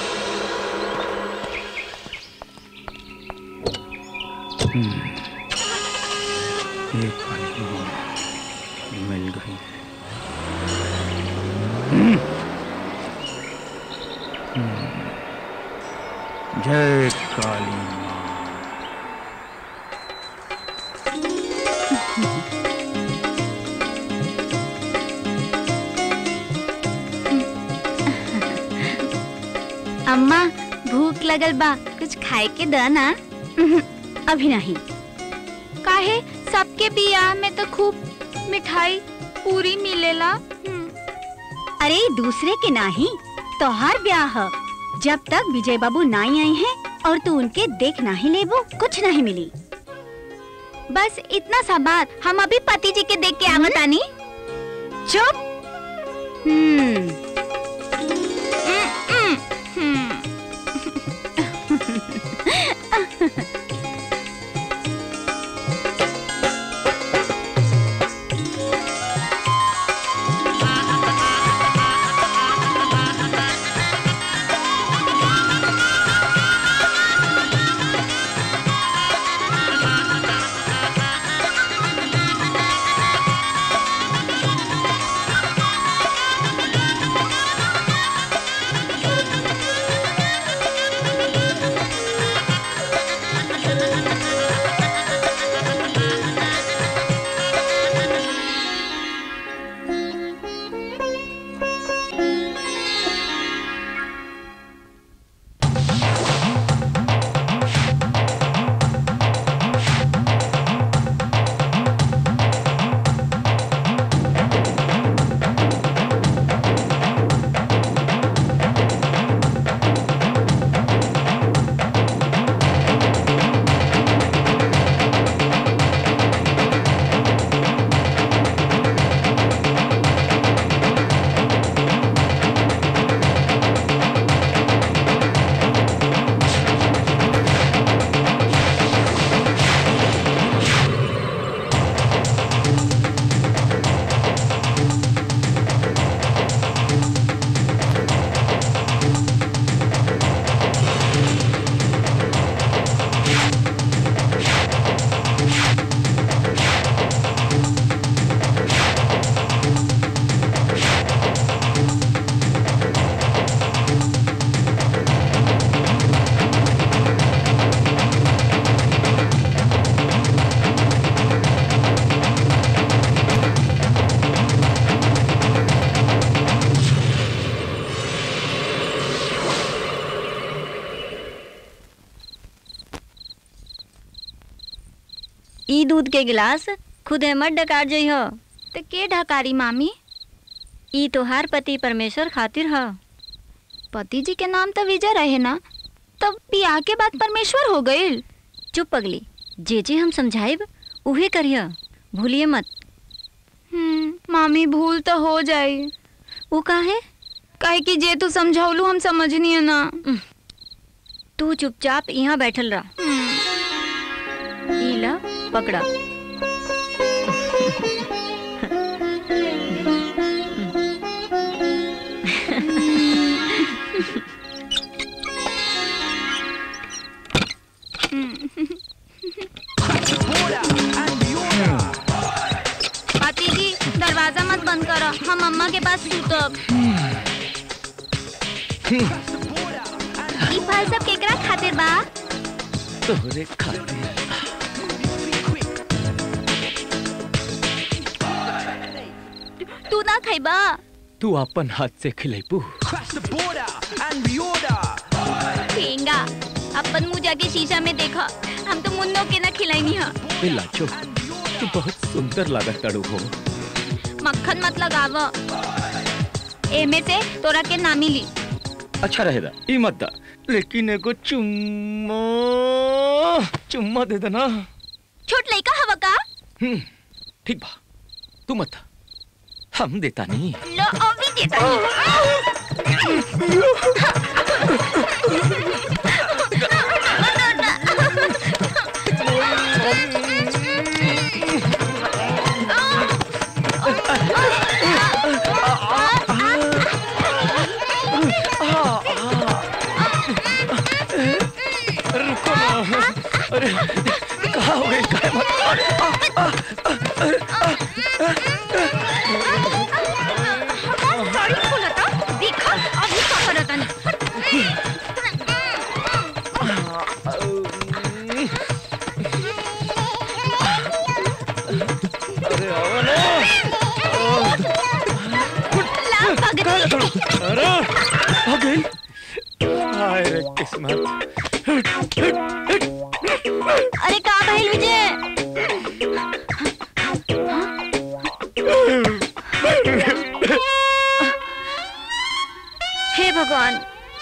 [SPEAKER 8] हम्म, ये काली माँ मिल गई हम्म, हम्म, जय काली माँ
[SPEAKER 3] अम्मा भूख लगल बा कुछ खाए के द ना अभी नहीं काहे सबके बियाह में तो खूब मिठाई पूरी मिलेला अरे दूसरे के नाही तोहार ब्याह ह। जब तक विजय बाबू नाई आई हैं और तू उनके देख नहीं लेबो कुछ नहीं मिली बस इतना सा बात हम अभी पति जी के देख के आवत आनी चुप हम्म हम्म, हम्म।
[SPEAKER 5] ई दूध के गिलास खुद मत डकार जई हो
[SPEAKER 3] तो के ढकारी मामी
[SPEAKER 5] ई तोहार पति परमेश्वर खातिर ह
[SPEAKER 3] पति जी के नाम तो विजय रहे ना तब बियाह के बाद परमेश्वर हो गईल
[SPEAKER 5] चुप पगली जे जे हम समझाइब उहे करिय भूलिए मत
[SPEAKER 3] हम्म, मामी भूल तो हो जाई
[SPEAKER 5] वो काहे
[SPEAKER 3] काहे कि जे तू समझौलू हम समझनी है ना
[SPEAKER 5] तू चुपचाप यहाँ बैठल रह ई ला पकड़ा
[SPEAKER 3] पति जी दरवाजा मत बंद करो हम अम्मा के पास सूतब ई फल सब केकरा खातिर बा
[SPEAKER 7] तोहरे खातिर
[SPEAKER 3] तू ना खइबा
[SPEAKER 7] तू अपन हाथ से खिलेबू
[SPEAKER 3] ठेंगा अपन मुंह जाके शीशा में देखा हम तो मुन्नो के ना खिलाईनी है
[SPEAKER 7] ए लाचो तू बहुत सुंदर लागत तड़ू हो
[SPEAKER 3] मक्खन मत लगाव एमे से तोरा के ना मिली
[SPEAKER 7] अच्छा रहेगा ई मत दा लेकिन एगो चुम्मा चुम्मा दे देना
[SPEAKER 3] छोट लइका हवा का
[SPEAKER 7] हम्म, ठीक बा तू मत दा। हम देता नहीं
[SPEAKER 3] लो अभी देता
[SPEAKER 7] रुको ना अरे कहाँ हो गई कहाँ मत अरे, आ, आ,
[SPEAKER 3] साड़ी खोला था देखा अभी का करता नहीं
[SPEAKER 7] अरे आओ ना
[SPEAKER 3] ला भगती
[SPEAKER 7] अरे आ गई हाय रे किस्मत
[SPEAKER 5] अरे का भइल विजय हे भगवान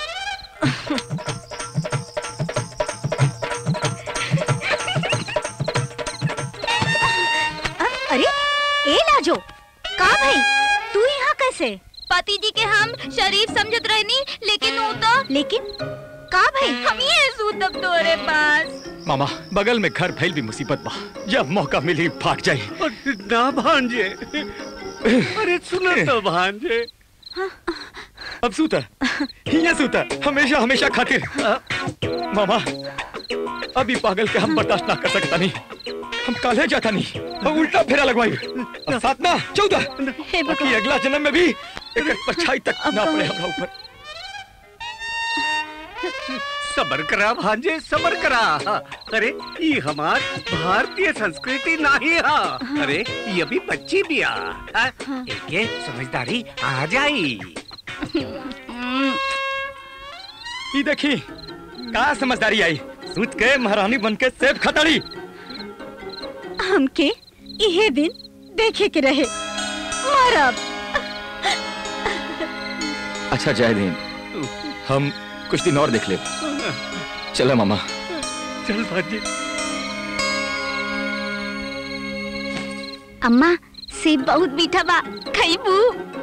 [SPEAKER 5] अ- अरे ए लाजो का भाई तू यहाँ कैसे
[SPEAKER 3] पति जी के हम शरीफ समझत रहनी लेकिन वो तो
[SPEAKER 5] लेकिन का भाई
[SPEAKER 3] हम ये सूतब तोरे पास
[SPEAKER 7] मामा बगल में घर फैल भी मुसीबत बा जब मौका मिली भाग जाई
[SPEAKER 4] अरे ना भांजे अरे सुनो तो भांजे
[SPEAKER 7] अब सूता हिया सूता हमेशा हमेशा खातिर मामा अभी पागल के हम बर्दाश्त ना कर सकता नहीं हम काले जाता नहीं हम उल्टा फेरा लगवाई अब सात ना चौदह
[SPEAKER 5] हे
[SPEAKER 7] ताकि अगला जन्म में भी एक परछाई तक ना पड़े हमरा ऊपर
[SPEAKER 4] सबर करा भांजे सबर करा अरे ये हमार भारतीय संस्कृति नहीं है अरे ये अभी बच्ची भी आ एके समझदारी आ जाई
[SPEAKER 7] ये देखी का समझदारी आई सूत के महारानी बन के सेब खतड़ी
[SPEAKER 5] हमके इहे दिन देखे के रहे मरब
[SPEAKER 7] अच्छा जय दिन हम कुछ दिन और देख ले चलो मामा
[SPEAKER 4] चल भांजे
[SPEAKER 3] अम्मा सेब बहुत मीठा बा खइबू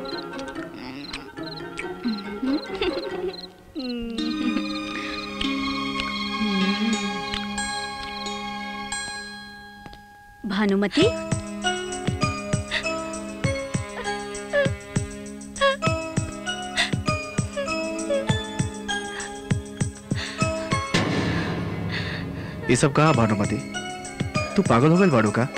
[SPEAKER 5] भानुमति
[SPEAKER 1] ये सब कहा भानुमति तू पागल हो गई बाड़ू का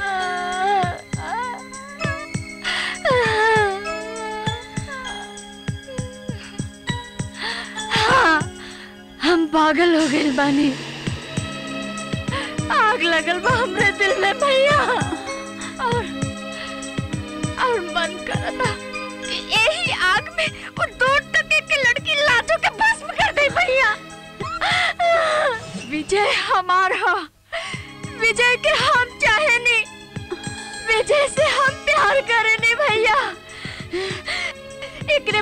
[SPEAKER 2] हाँ, हम पागल हो गए बानी आग लगल बा हमरे दिल में भैया और और मन करता कि यही आग में वो दो टके के लड़की लाजो के भस्म कर दे भैया विजय हमारा विजय के हम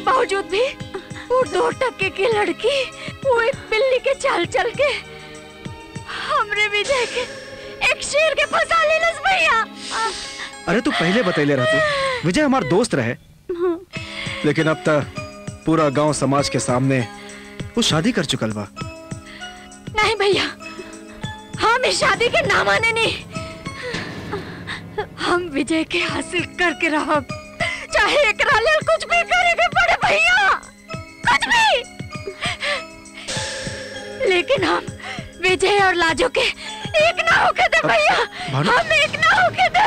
[SPEAKER 2] बावजूद भी वो दो टक्के की लड़की वो एक बिल्ली के चाल चल के हमरे विजय के एक शेर के फंसा लेलस भैया
[SPEAKER 1] अरे तू पहले बतैले रह तू विजय हमार दोस्त रहे लेकिन अब तक पूरा गांव समाज के सामने वो शादी कर चुकल बा
[SPEAKER 2] नहीं भैया हम इस शादी के ना माने नहीं हम विजय के हासिल करके रहब चाहे एकरा लेल कुछ भी करे के पड़े भैया कुछ भी लेकिन हम विजय और लाजो के एक ना होके दे भैया
[SPEAKER 1] भानु-
[SPEAKER 2] हम एक ना होके दे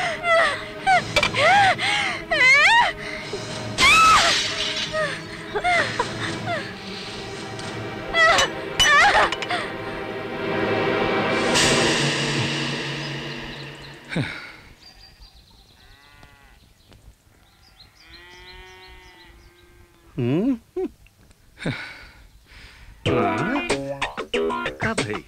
[SPEAKER 4] हम्म? का भाई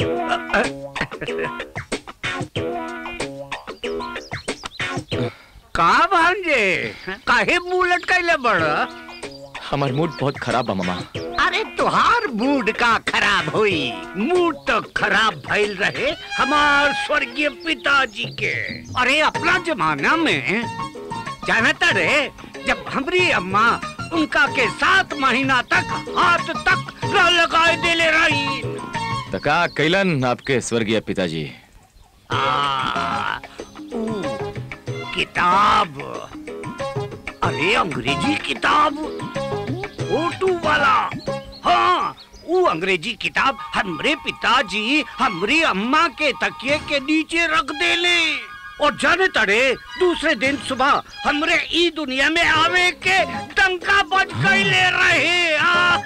[SPEAKER 4] का भांजे काहे मुंह लटकाइले बड़
[SPEAKER 7] हमार मूड बहुत खराब बा मामा
[SPEAKER 4] अरे तुहार मूड का खराब हुई मूड तो खराब भइल रहे हमार स्वर्गीय पिताजी के अरे अपना जमाना में जानता रे जब हमारी अम्मा उनका के सात महीना तक हाथ तक न लगाए देले रही
[SPEAKER 7] तो का कैलन आपके स्वर्गीय पिताजी
[SPEAKER 4] आ, ऊ, किताब अरे अंग्रेजी किताब फोटो वाला हाँ वो अंग्रेजी किताब हमरे पिताजी हमरी अम्मा के तकिए के नीचे रख देले और जाने तड़े दूसरे दिन सुबह हमरे ई दुनिया में आवे के डंका बज कैले रहे आ,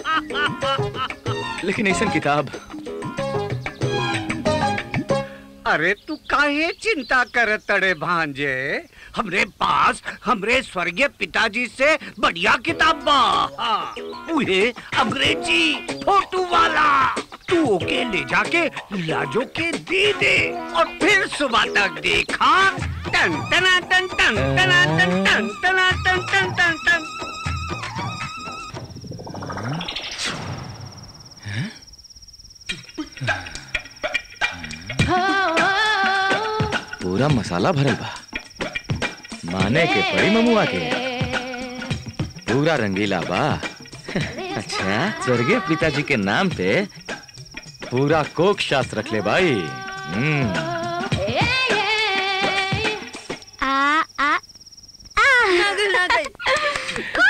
[SPEAKER 7] लेकिन ऐसा किताब
[SPEAKER 4] अरे तू काहे चिंता कर तड़े भांजे हमरे पास हमरे स्वर्गीय पिताजी से बढ़िया किताब बा हाँ, उहे अंग्रेजी फोटो वाला तू ओके ले जाके लाजो के दे दे और फिर सुबह तक देखा टन टना टन टन टना टन टन टना टन टन टन टन
[SPEAKER 7] पूरा मसाला भरल बा माने के पड़ी ममुआ के पूरा रंगीला बा अच्छा स्वर्गीय पिताजी के नाम पे पूरा कोक शास्त्र रख ले भाई हम्म
[SPEAKER 3] आ आ
[SPEAKER 5] ना गई ना गई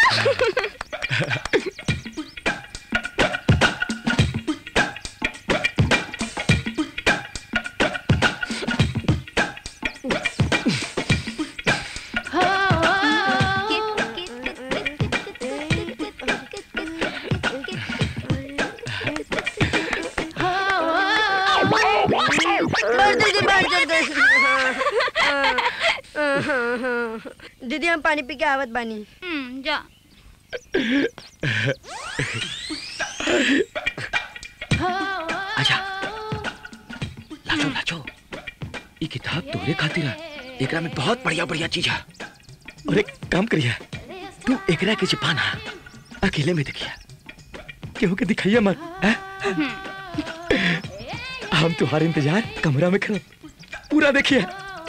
[SPEAKER 5] बढ़ दीदी बढ़ चल गई हाँ, हाँ, हाँ, हाँ। दीदी हम पानी पी के आवत बानी
[SPEAKER 3] हम्म, जा
[SPEAKER 7] आजा लाजो लाजो ये किताब तोरे खातिर है एकरा में बहुत बढ़िया बढ़िया चीज है और एक काम करिया तू एकरा के छिपाना अकेले में देखिया केहू के दिखाइया मत हैं? हम तुम्हारे इंतजार कमरा में खड़े पूरा देखिए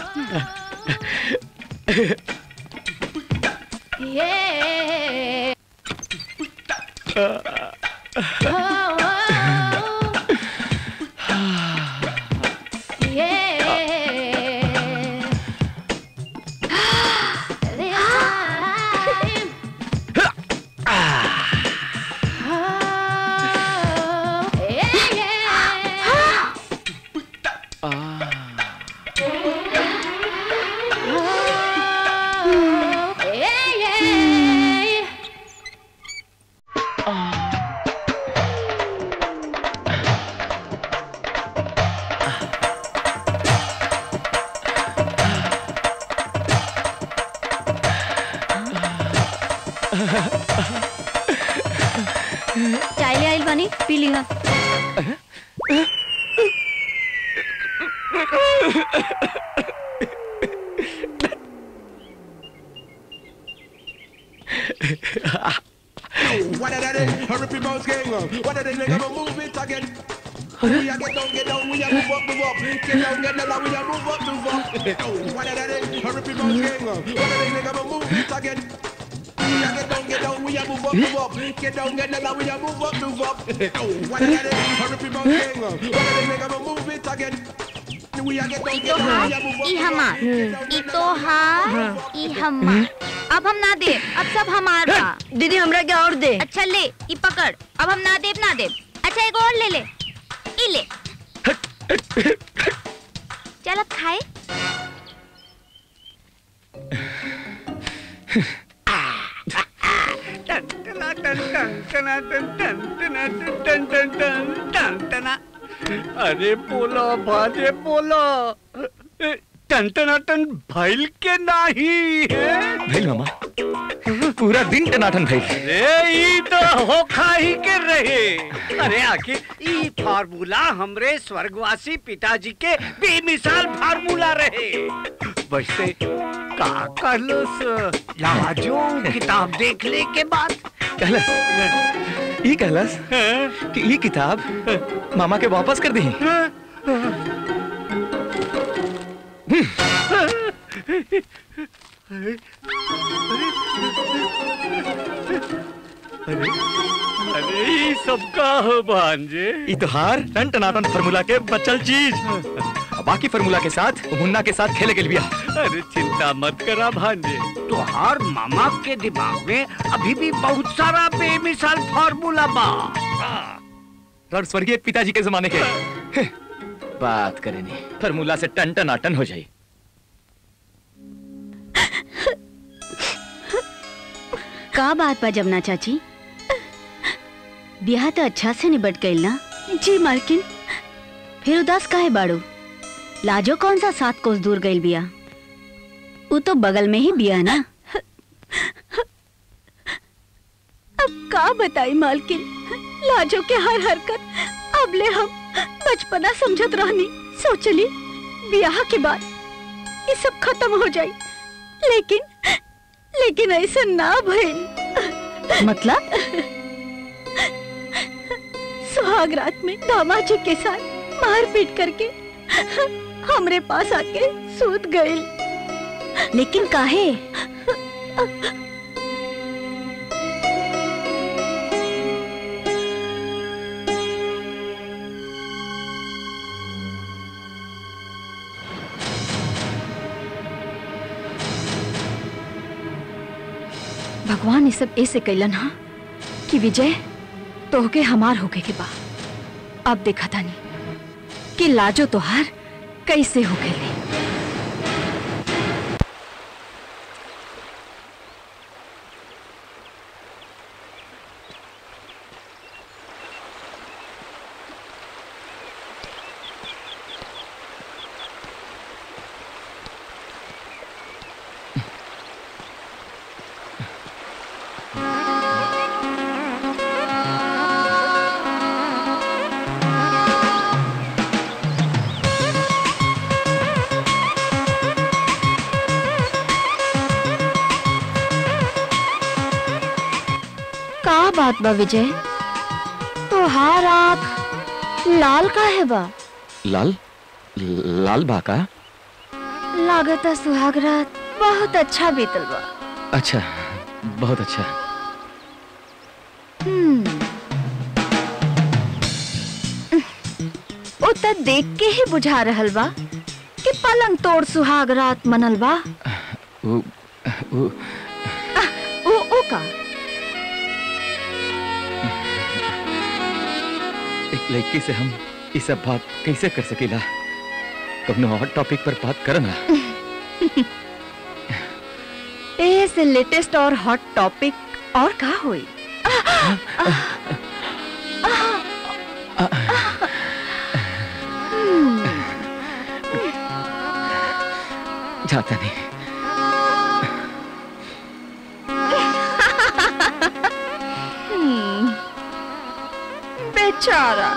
[SPEAKER 3] चाय ले आइल बानी पी लिहा
[SPEAKER 10] that it? Hurry up, mouse gang. What that it? Nigga, I'ma move it again. We a get down, get down, we a move up, move up. Get down, get down, we a move up, move up. Oh, what that it? Hurry up, mouse gang. What that it? Nigga, I'ma move it again. We a get down, get down, we a move up, move up. Get down, get down, we a move up, move up. Oh, what that it? Hurry up, mouse gang. What that it? Nigga, I'ma move it again. We a get down, get down, we a move up,
[SPEAKER 3] ई
[SPEAKER 10] move up.
[SPEAKER 3] हमार ई तोहार ई हमार अब हम ना दे अब सब हमार बा
[SPEAKER 5] दीदी हमरा क्या और दे
[SPEAKER 3] अच्छा ले ई पकड़ अब हम ना देब ना देब अच्छा एक और ले ले ई ले चल अब खाए
[SPEAKER 4] टन टना टन टन टना टन टन टना टन टन टन टन टन टना अरे बोलो भाजे बोलो टन टना टन भइल के नाही है
[SPEAKER 7] भइल मामा पूरा दिन टनाटन भइल
[SPEAKER 4] अरे ई तो हो खाही के रहे अरे आखिर ई फार्मूला हमरे स्वर्गवासी पिताजी के बेमिसाल फार्मूला रहे वैसे का कर लो लाजो किताब देखने के बाद
[SPEAKER 7] कहलस ई कहलस कि ई किताब मामा के वापस कर दी
[SPEAKER 4] अरे ई सबका हो भांजे
[SPEAKER 7] ई तो हार टन टनाटन फार्मूला के बचल चीज अब बाकी फार्मूला के साथ मुन्ना के साथ खेले के लिए
[SPEAKER 4] अरे चिंता मत करा भांजे तुहार मामा के दिमाग में अभी भी बहुत सारा बेमिसाल फार्मूला बा
[SPEAKER 7] और स्वर्गीय पिताजी के जमाने के बात करें नहीं फार्मूला से टन टनाटन हो जाए
[SPEAKER 11] का बात बा जमुना चाची ब्याह तो अच्छा से निबट गई ना जी मालकिन फिर उदास काहे बाड़ू लाजो कौन सा सात कोस दूर गई बिया वो तो बगल में ही बिया ना
[SPEAKER 2] अब का बताई मालकिन लाजो के हर हरकत अब ले हम बचपना समझत रहनी सोचली ब्याह के बाद ये सब खत्म हो जाई लेकिन लेकिन ऐसा ना भइल
[SPEAKER 11] मतलब
[SPEAKER 2] सुहाग रात में दामाद जी के साथ मारपीट करके हमरे पास आके सूत गई
[SPEAKER 11] लेकिन काहे
[SPEAKER 2] भगवान ये सब ऐसे कैलन हा कि विजय तोहके हमार होके के बा अब देखा था नहीं कि लाजो तोहार कैसे हो गए का बात बा विजय तोहार आँख लाल का है बा
[SPEAKER 7] लाल लाल बाका
[SPEAKER 2] लागत सुहाग रात बहुत अच्छा बीतल बा
[SPEAKER 7] अच्छा बहुत अच्छा
[SPEAKER 2] हम्म। ओ त देख के ही बुझा रहल बा कि पलंग तोड़ सुहाग रात मनल बा
[SPEAKER 7] वो वो
[SPEAKER 2] ओ ओ का
[SPEAKER 7] एक लड़की से हम ये सब बात कैसे कर सकेला कभी और टॉपिक पर बात करना
[SPEAKER 2] ए से लेटेस्ट और हॉट टॉपिक और का होई
[SPEAKER 7] जाता नहीं
[SPEAKER 2] हम्म, बेचारा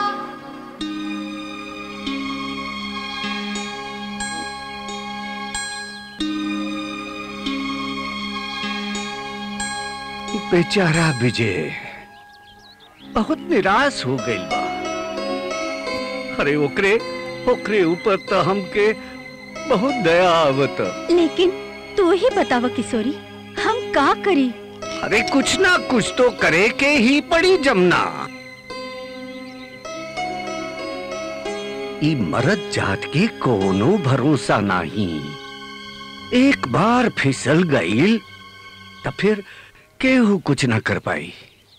[SPEAKER 4] बेचारा विजय बहुत निराश हो गई बा अरे ओकरे ओकरे ऊपर तो हमके बहुत दया आवत
[SPEAKER 11] लेकिन तू ही बतावा किशोरी हम का करी
[SPEAKER 4] अरे कुछ ना कुछ तो करे के ही पड़ी जमुना ई मरद जात के कोनो भरोसा नहीं एक बार फिसल गईल तो फिर केहू कुछ ना कर पाई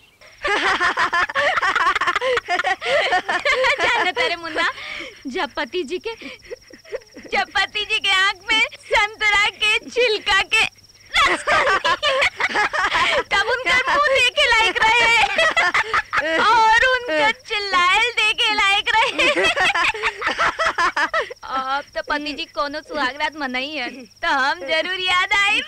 [SPEAKER 3] जाना तेरे मुन्ना जब पति जी के जब पति जी के आंख में संतरा के छिलका के रस तब उनका मुंह देखे लायक रहे और उनका चिल्लायल देखे लायक रहे अब तो पति जी कोनो सुहागरात मनाई है तो हम जरूर याद आई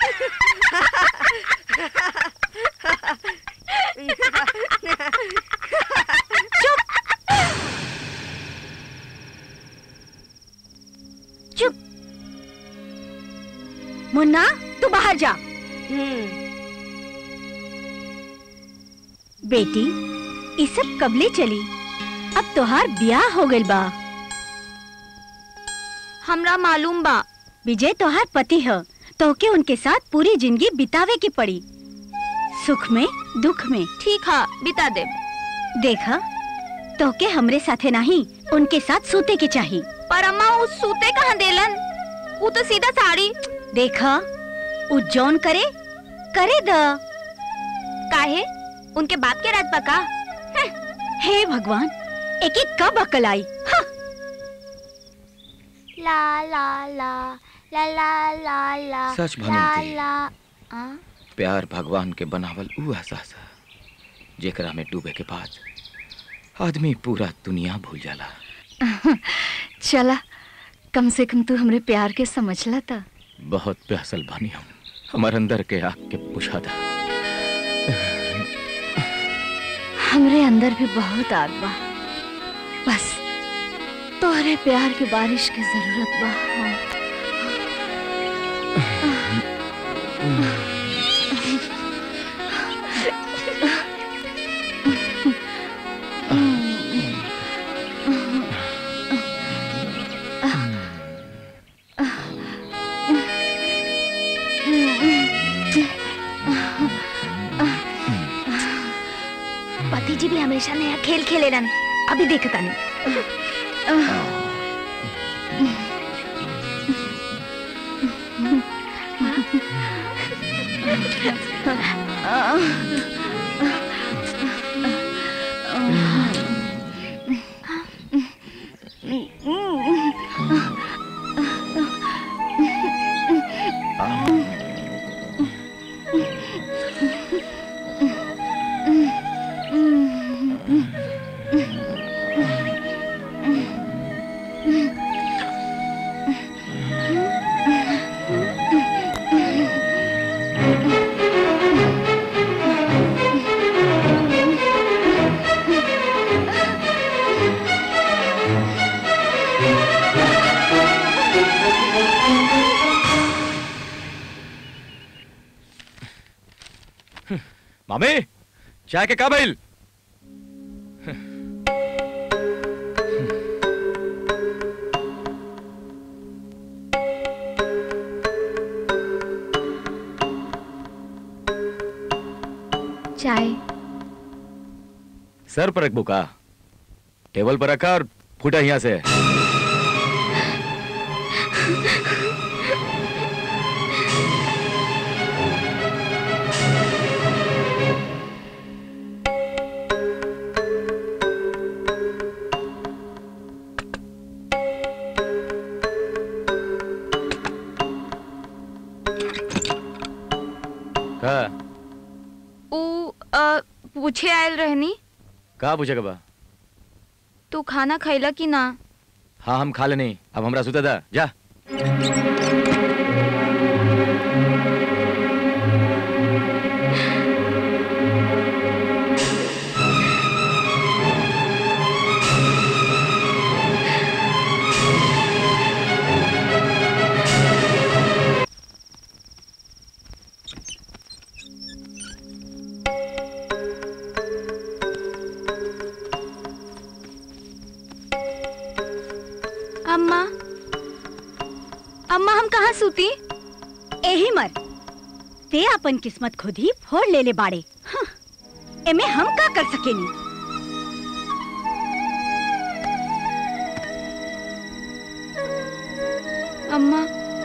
[SPEAKER 11] चुप मुन्ना तू बाहर जा बेटी ई सब कबले चली अब तोहार ब्याह हो गइल बा
[SPEAKER 3] हमरा मालूम बा
[SPEAKER 11] विजय तोहार पति ह तोके उनके साथ पूरी जिंदगी बितावे की पड़ी सुख में दुख में
[SPEAKER 3] ठीक है बिता दे
[SPEAKER 11] देखा तोके हमरे साथे नहीं उनके साथ सूते के चाही
[SPEAKER 3] पर अम्मा उस सूते कहाँ देलन वो तो सीधा साड़ी
[SPEAKER 11] देखा उ जौन करे करे द
[SPEAKER 3] काहे उनके बाप के राज पका
[SPEAKER 11] हे भगवान एक एक कब अकल आई हाँ।
[SPEAKER 12] ला ला ला ला ला ला ला
[SPEAKER 7] सच
[SPEAKER 12] ला
[SPEAKER 7] भानुमती।
[SPEAKER 12] ला आ?
[SPEAKER 7] प्यार भगवान के बनावल ऊ एहसास है जेकरा में डूबे के बाद आदमी पूरा दुनिया भूल जाला
[SPEAKER 2] चला कम से कम तू हमरे प्यार के समझला था
[SPEAKER 7] बहुत प्यासल बानी हम हमार अंदर के आग के बुझा था
[SPEAKER 2] हमरे अंदर भी बहुत आग बा बस तोहरे प्यार की बारिश की जरूरत बा हाँ।
[SPEAKER 3] पति जी भी हमेशा नया खेल खेले रन अभी देखता नहीं
[SPEAKER 7] मामे चाय के का भइल
[SPEAKER 2] चाय
[SPEAKER 7] सर पर रख बुका टेबल पर रखा और फूटा यहाँ से का
[SPEAKER 3] ऊ अ, पूछे आयल रहनी
[SPEAKER 7] का पूछेगा बा
[SPEAKER 3] तू खाना खैला कि ना
[SPEAKER 7] हाँ हम खा लेनी अब हमरा सुता था जा
[SPEAKER 11] कहाँ सूती एही मर ते अपन किस्मत खुद ही फोड़ ले ले बाड़े हाँ, एमे हम का कर सकेनी
[SPEAKER 2] अम्मा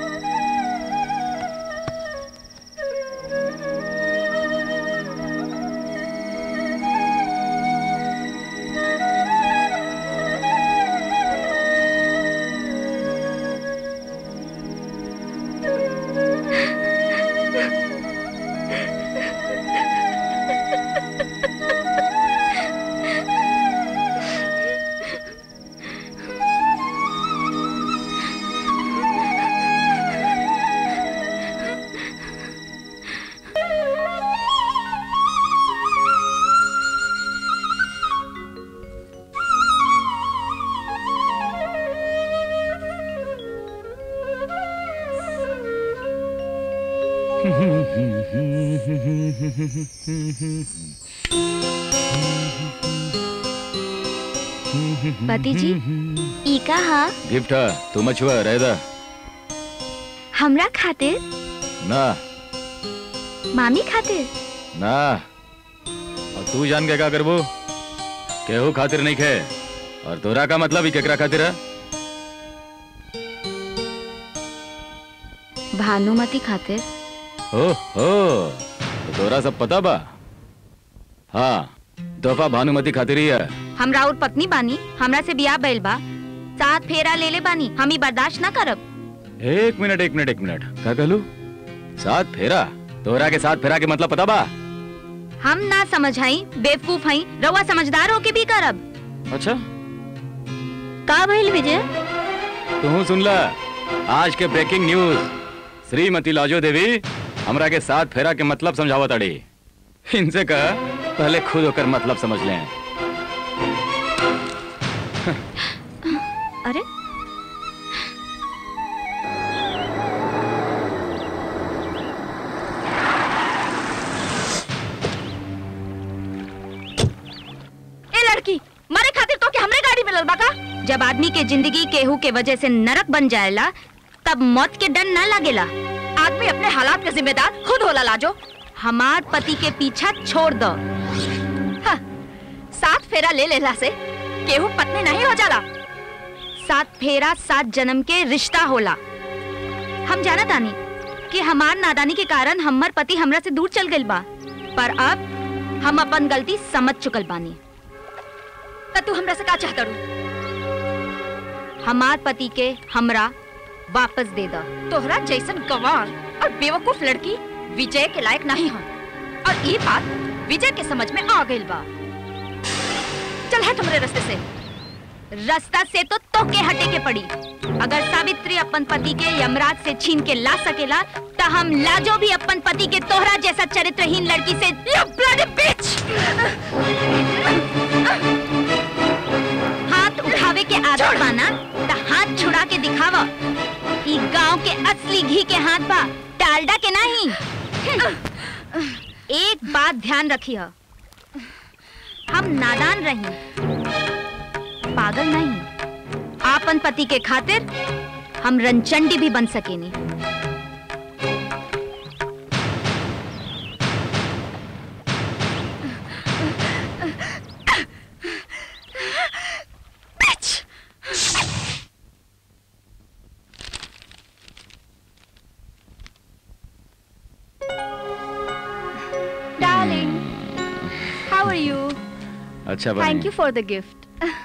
[SPEAKER 12] पति जी ई का हा
[SPEAKER 7] गिफ्ट है तू मछुआ रह दा
[SPEAKER 12] हमरा खातिर
[SPEAKER 7] ना
[SPEAKER 12] मामी खातिर
[SPEAKER 7] ना और तू जान के का करबो केहू खातिर नहीं खे और तोरा का मतलब ही केकरा खातिर है
[SPEAKER 2] भानुमति खातिर
[SPEAKER 7] ओ हो तो तोरा सब पता बा हाँ तोहफा भानुमति खातिर ही है
[SPEAKER 3] हमरा और पत्नी बानी हमरा से बियाह बैल बा साथ फेरा ले ले बानी हम ही बर्दाश्त ना करब
[SPEAKER 7] एक मिनट एक मिनट एक मिनट का कहलू साथ फेरा तोहरा के साथ फेरा के मतलब पता बा
[SPEAKER 3] हम ना समझाई बेवकूफ हई रउआ समझदार होके भी करब
[SPEAKER 7] अच्छा
[SPEAKER 11] का भइल विजय
[SPEAKER 7] तू सुन ला आज के ब्रेकिंग न्यूज श्रीमती लाजो देवी हमरा के साथ फेरा के मतलब समझावत अड़ी इनसे कह पहले खुद होकर मतलब समझ लें
[SPEAKER 3] अरे ए लड़की मारे खातिर तो के हमरे गाड़ी मिलल बा का जब आदमी के जिंदगी केहू के वजह से नरक बन जाएला तब मौत के डर न लगेला आदमी अपने हालात का जिम्मेदार खुद होला लाजो हमार पति के पीछा छोड़ दो हाँ, सात फेरा ले लेला से केहू पत्नी नहीं हो जाला सात फेरा सात जन्म के रिश्ता होला हम जाना तानी कि हमार नादानी के कारण हमार पति हमरा से दूर चल गइल बा पर अब हम अपन गलती समझ चुकल बानी त तू हमरा से का चाहता रू हमार पति के हमरा वापस दे दा तोहरा जैसन गवार और बेवकूफ लड़की विजय के लायक नहीं हो और ये बात विजय के समझ में आ गइल बा चल हट हमरे रास्ते से रास्ता से तो तोके हटे के पड़ी अगर सावित्री अपन पति के यमराज से छीन के ला सकेला तो हम लाजो भी अपन पति के तोहरा जैसा चरित्रहीन लड़की से You bloody bitch! हाथ उठावे के आदत बाना तो हाथ छुड़ा के दिखावा ई गांव के असली घी के हाथ बा डालडा के नहीं एक बात ध्यान रखिए हम नादान रही पागल नहीं आपन पति के खातिर हम रंचंडी भी बन सकेनी
[SPEAKER 2] Darling, how are you?
[SPEAKER 7] अच्छा
[SPEAKER 2] Thank
[SPEAKER 7] बनी
[SPEAKER 2] you for the gift.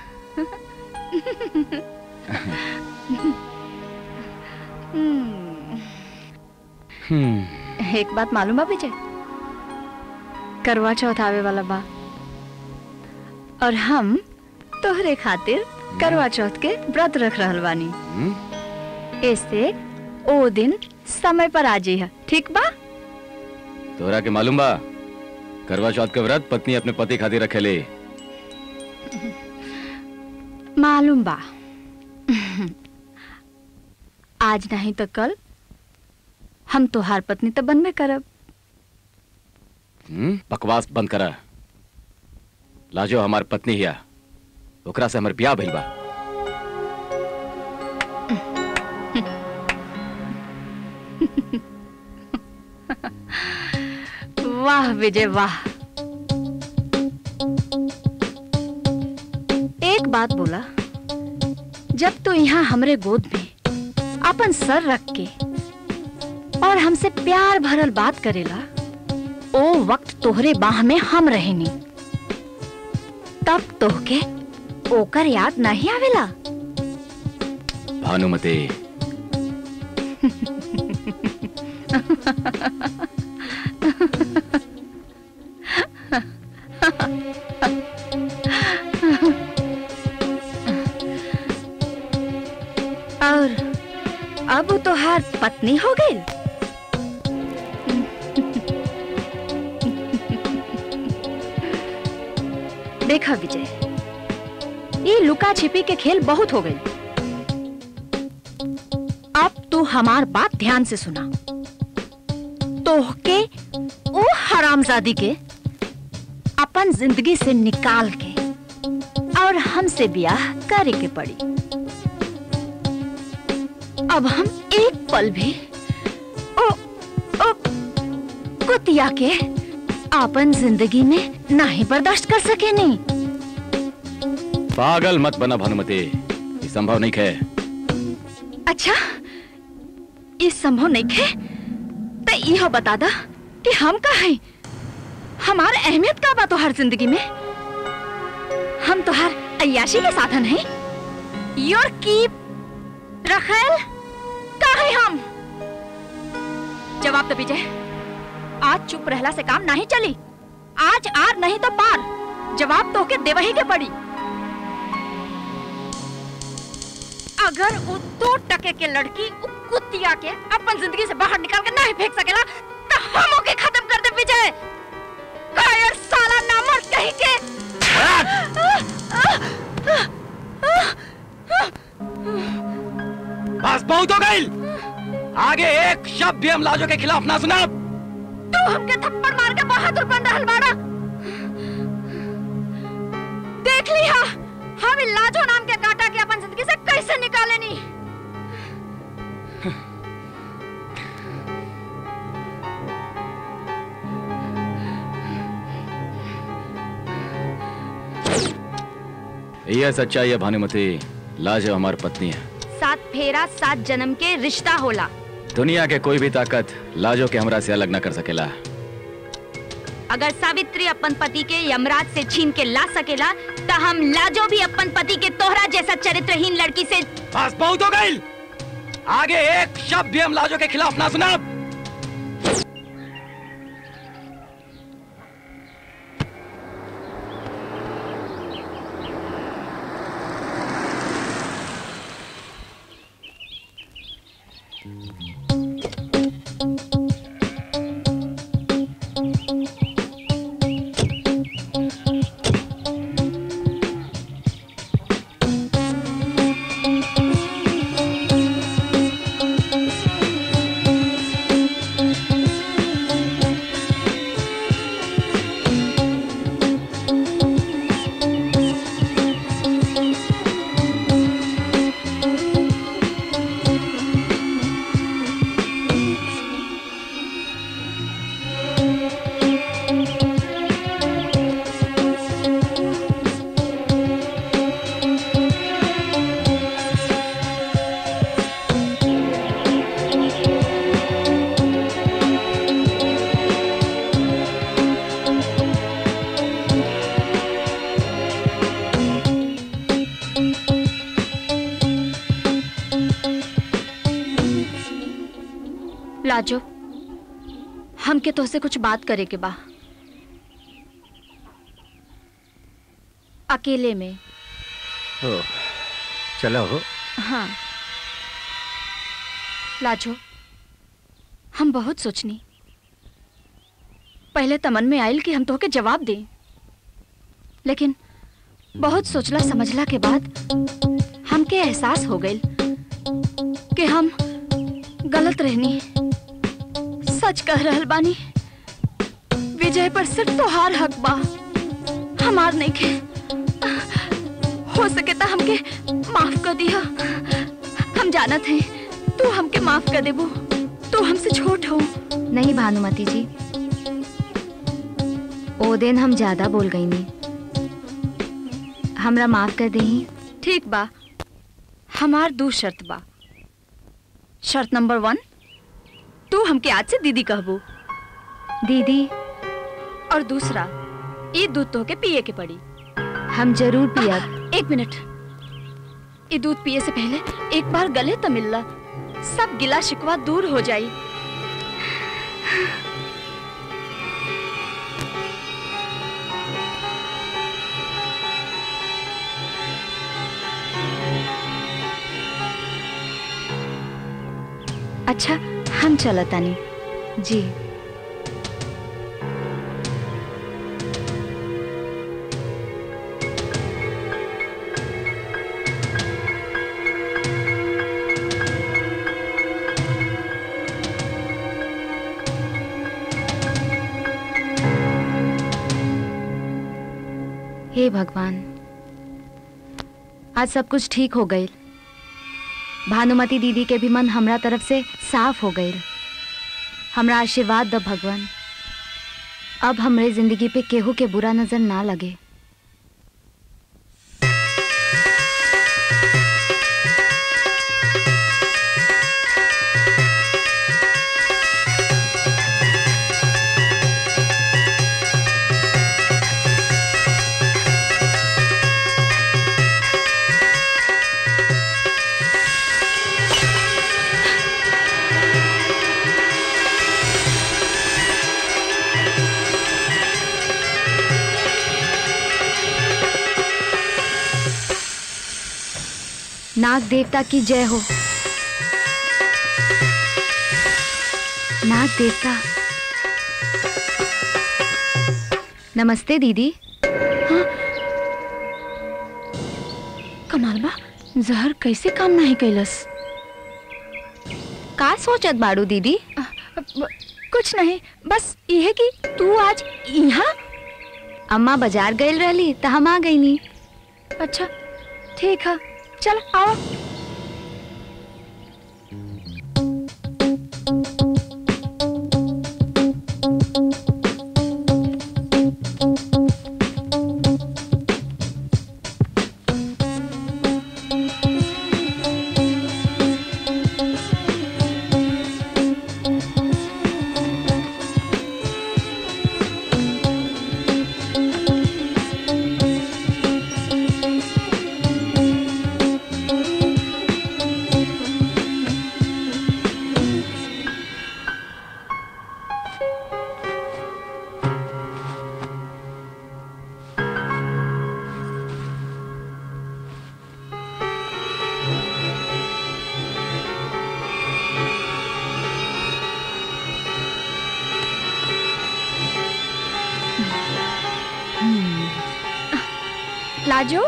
[SPEAKER 2] Hmm.
[SPEAKER 7] हम्म
[SPEAKER 2] एक बात मालूम बा विजय करवा चौथ आवे वाला बा और हम तोहरे खातिर करवा चौथ के व्रत रख रहल बानी
[SPEAKER 7] हम्म?
[SPEAKER 2] ऐसे ओ दिन समय पर आ जाइए ठीक बा
[SPEAKER 7] तोरा के मालूम बा करवा चौथ के व्रत पत्नी अपने पति खातिर रखेले
[SPEAKER 2] मालूम बा आज नहीं तो कल हम तोहार पत्नी तो बनबे करब
[SPEAKER 7] हम्म? बकवास बंद करा लाजो हमार पत्नी हिया ओकरा से हमर ब्याह भइल बा
[SPEAKER 2] वाह विजय वाह एक बात बोला जब तू यहाँ हमरे गोद में अपन सर रख के और हमसे प्यार भरल बात करेला ओ वक्त तोहरे बाह में हम रहेनी तब तोहके ओकर याद नहीं आवेला
[SPEAKER 7] भानुमति
[SPEAKER 2] और अब तो हार पत्नी हो गई देखा विजय ये लुका छिपी के खेल बहुत हो गई अब तू हमार बात ध्यान से सुना तोहके ओ हरामजादी के अपन जिंदगी से निकाल के और हमसे ब्याह करे के पड़ी अब हम एक पल भी ओ ओ कुतिया के अपन जिंदगी में नहीं बर्दाश्त कर सके नहीं
[SPEAKER 7] पागल मत बना भानुमति ये संभव नहीं है
[SPEAKER 2] अच्छा ये संभव नहीं है तो यह बता दा कि हम का है हमार अहमियत का बा तोहर जिंदगी में हम तोहर अयाशी के साधन हैं योर कीप रखेल का है हम जवाब तो विजय आज चुप रहला से काम नहीं चली आज आर नहीं तो पार जवाब तो के देवही के पड़ी अगर वो दो टके के लड़की उ कुतिया के अपन जिंदगी से बाहर निकाल के नहीं फेंक सकेला तो हम ओके खत्म कर दे विजय कायर साला नामर्द कहीं के
[SPEAKER 6] बस बहुत हो गई आगे एक शब्द भी हम लाजो के खिलाफ ना सुना
[SPEAKER 2] तू हमके थप्पड़ मार के बहादुर बन रहल बाड़ा देख लिया हम इ लाजो नाम के काटा के अपन जिंदगी से कैसे निकाले नी
[SPEAKER 7] यह सच्चाई है भानुमति लाजो हमार पत्नी है
[SPEAKER 2] सात फेरा सात जन्म के रिश्ता होला
[SPEAKER 7] दुनिया के कोई भी ताकत लाजो के हमरा से अलग न कर सकेला
[SPEAKER 2] अगर सावित्री अपन पति के यमराज से छीन के ला सकेला तो हम लाजो भी अपन पति के तोहरा जैसा चरित्रहीन लड़की से
[SPEAKER 6] बस बहुत हो गई आगे एक शब्द भी हम लाजो के खिलाफ ना सुना
[SPEAKER 2] लाजो हमके तोहसे कुछ बात करे के बा अकेले में
[SPEAKER 8] ओ, चलो हो
[SPEAKER 2] हाँ लाजो हम बहुत सोचनी पहले तमन में आयल कि हम तोहके जवाब दें लेकिन बहुत सोचला समझला के बाद हमके एहसास हो गई कि हम गलत रहनी सच कह रहल बानी विजय पर सिर्फ तोहार हक बा हमार नहीं के हो सके तो हमके माफ कर दिया हम जानत हैं तू हमके माफ कर देबू तू हमसे छोट हो
[SPEAKER 3] नहीं भानुमति जी ओ दिन हम ज्यादा बोल गई नहीं हमरा माफ कर दही
[SPEAKER 2] ठीक बा हमार दू शर्त बा शर्त नंबर वन तू हमके आज से दीदी कहबू
[SPEAKER 3] दीदी
[SPEAKER 2] और दूसरा ये दूध तो के पिए के पड़ी
[SPEAKER 3] हम जरूर पियब
[SPEAKER 2] एक मिनट ये दूध पिए से पहले एक बार गले तो मिलला सब गिला शिकवा दूर हो जाई
[SPEAKER 3] अच्छा हम चलतानी जी हे भगवान आज सब कुछ ठीक हो गई भानुमति दीदी के भी मन हमरा तरफ से साफ हो गई हमरा आशीर्वाद द भगवान अब हमरे जिंदगी पे केहू के बुरा नजर ना लगे नाग देवता की जय हो नाग देवता नमस्ते दीदी
[SPEAKER 2] कमाल बा जहर कैसे काम नहीं कैलस
[SPEAKER 3] का सोचत बाड़ू दीदी
[SPEAKER 2] कुछ नहीं बस यह कि तू आज यहाँ
[SPEAKER 3] अम्मा बाजार गई रहली त हम आ गई नी
[SPEAKER 2] अच्छा ठीक है चल आओ लाजो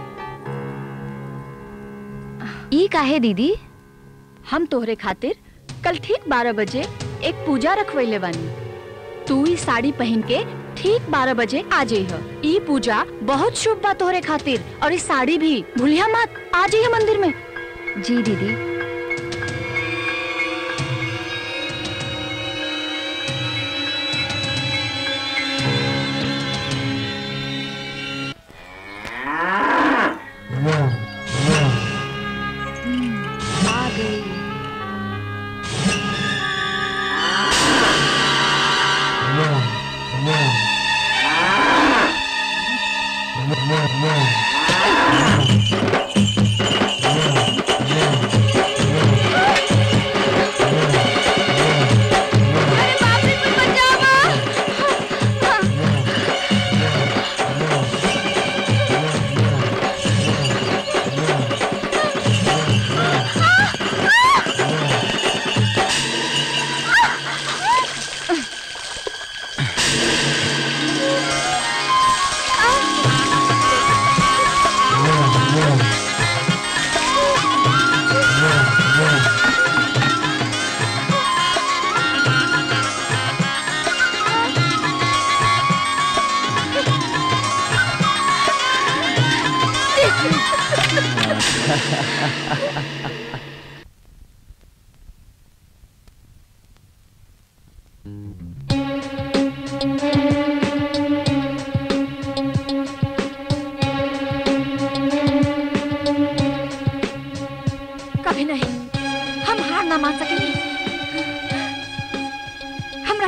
[SPEAKER 3] ई काहे दीदी
[SPEAKER 2] हम तोहरे खातिर कल ठीक बारह बजे एक पूजा रखवैले बानी तू ई साड़ी पहन के ठीक बारह बजे आ जाइह ई पूजा बहुत शुभ बा तोहरे खातिर और ई साड़ी भी भूलिया मत आ जाइह मंदिर में
[SPEAKER 3] जी दीदी आ गई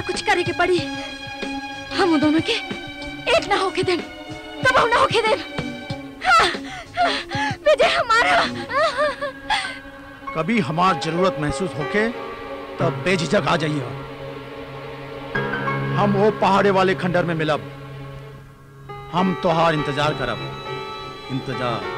[SPEAKER 2] कुछ करे के पड़ी हम उन दोनों के एक ना होके देन कब ना होके देन हाँ, हाँ, विजय हमारा
[SPEAKER 8] कभी हमार जरूरत महसूस होके तब बेझिझक आ जाइए हम वो पहाड़े वाले खंडर में मिलब हम तोहार इंतजार करब इंतजार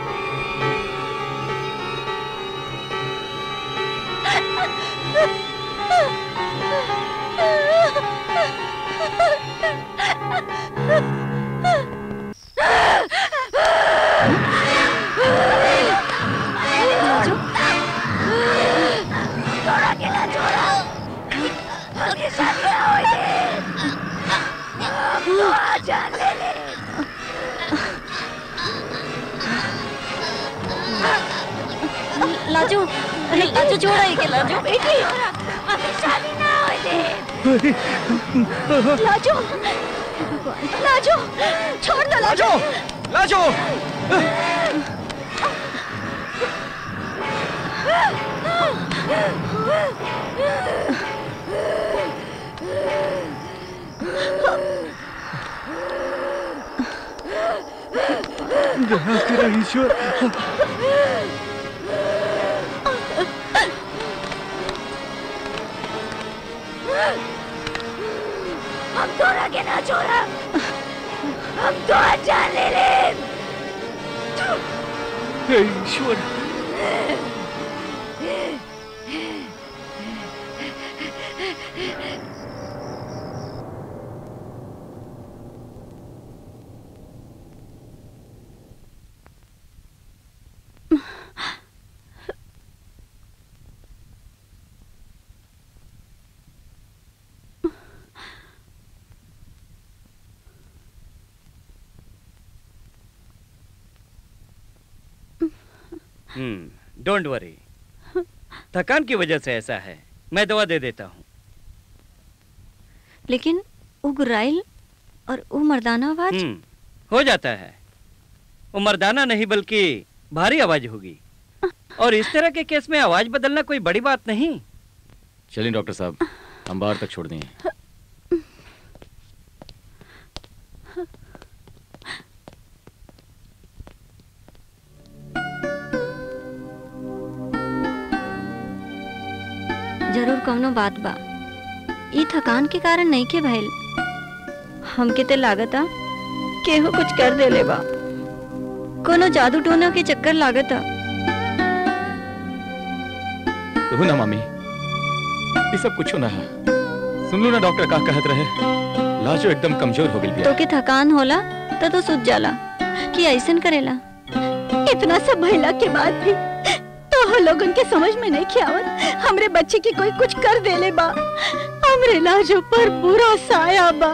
[SPEAKER 2] लाजू लाजू छोड़ा ही के लाजू बेटी लाजू लाजू छोड़ दो लाजू
[SPEAKER 6] लाजो ईश्वर
[SPEAKER 2] हम तो आगे ना छोड़ा हम तो जान ले ले
[SPEAKER 6] ईश्वर
[SPEAKER 9] हम्म डोंट वरी थकान की वजह से ऐसा है मैं दवा दे देता हूँ
[SPEAKER 2] लेकिन वो गुर्राइल और वो मर्दाना आवाज
[SPEAKER 9] हम्म हो जाता है वो मर्दाना नहीं बल्कि भारी आवाज होगी और इस तरह के केस में आवाज बदलना कोई बड़ी बात नहीं
[SPEAKER 7] चलिए डॉक्टर साहब हम बाहर तक छोड़ दिए
[SPEAKER 2] जरूर कौनो बात बा ई थकान के कारण नहीं के भइल हमके ते लागता केहू कुछ कर देले बा कोनो जादू टोना के चक्कर लागता
[SPEAKER 7] तू ना मामी ये सब कुछ ना है सुन लो ना डॉक्टर का कहत रहे लाजो एकदम कमजोर हो गई
[SPEAKER 2] तो के थकान होला तो तो सुत जाला कि ऐसन करेला इतना सब भइला के बाद भी तो हम लोगन के समझ में नहीं खियावत हमरे बच्चे की कोई कुछ कर देले बा हमरे लाजो पर बुरा साया बा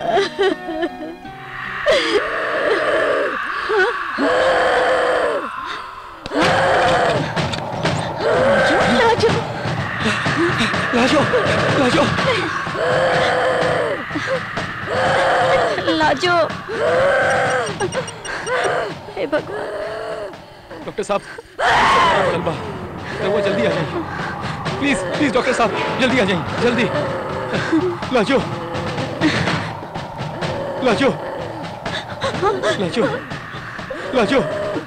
[SPEAKER 2] लाजो
[SPEAKER 6] लाजो लाजो
[SPEAKER 2] लाजो हे भगवान
[SPEAKER 7] डॉक्टर साहब बा वो जल्दी आ जाइए प्लीज प्लीज डॉक्टर साहब जल्दी आ जाइए जल्दी लाजो लाजो लाजो लाजो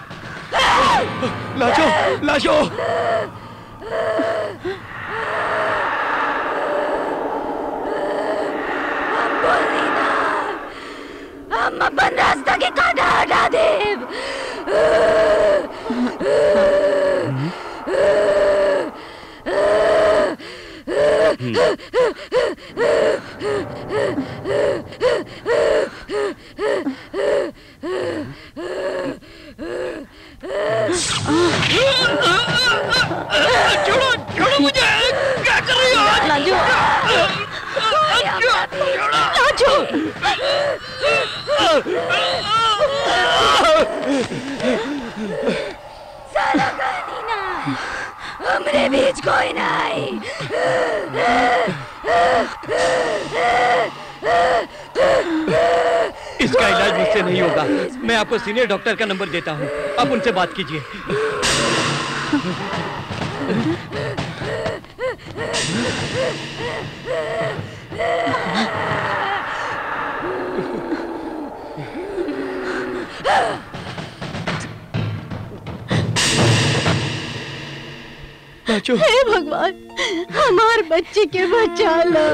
[SPEAKER 7] लाजो लाजो
[SPEAKER 2] हम अपन रास्ता के कांटा हटा देव
[SPEAKER 4] छोड़ो छोड़ो मुझे क्या कर रही हो
[SPEAKER 2] लाजो लाजो साला कहानी ना हमरे बीच कोई नहीं
[SPEAKER 9] इसका इलाज मुझसे नहीं होगा मैं आपको सीनियर डॉक्टर का नंबर देता हूँ आप उनसे बात कीजिए
[SPEAKER 11] हे भगवान हमार बच्चे के बचा लो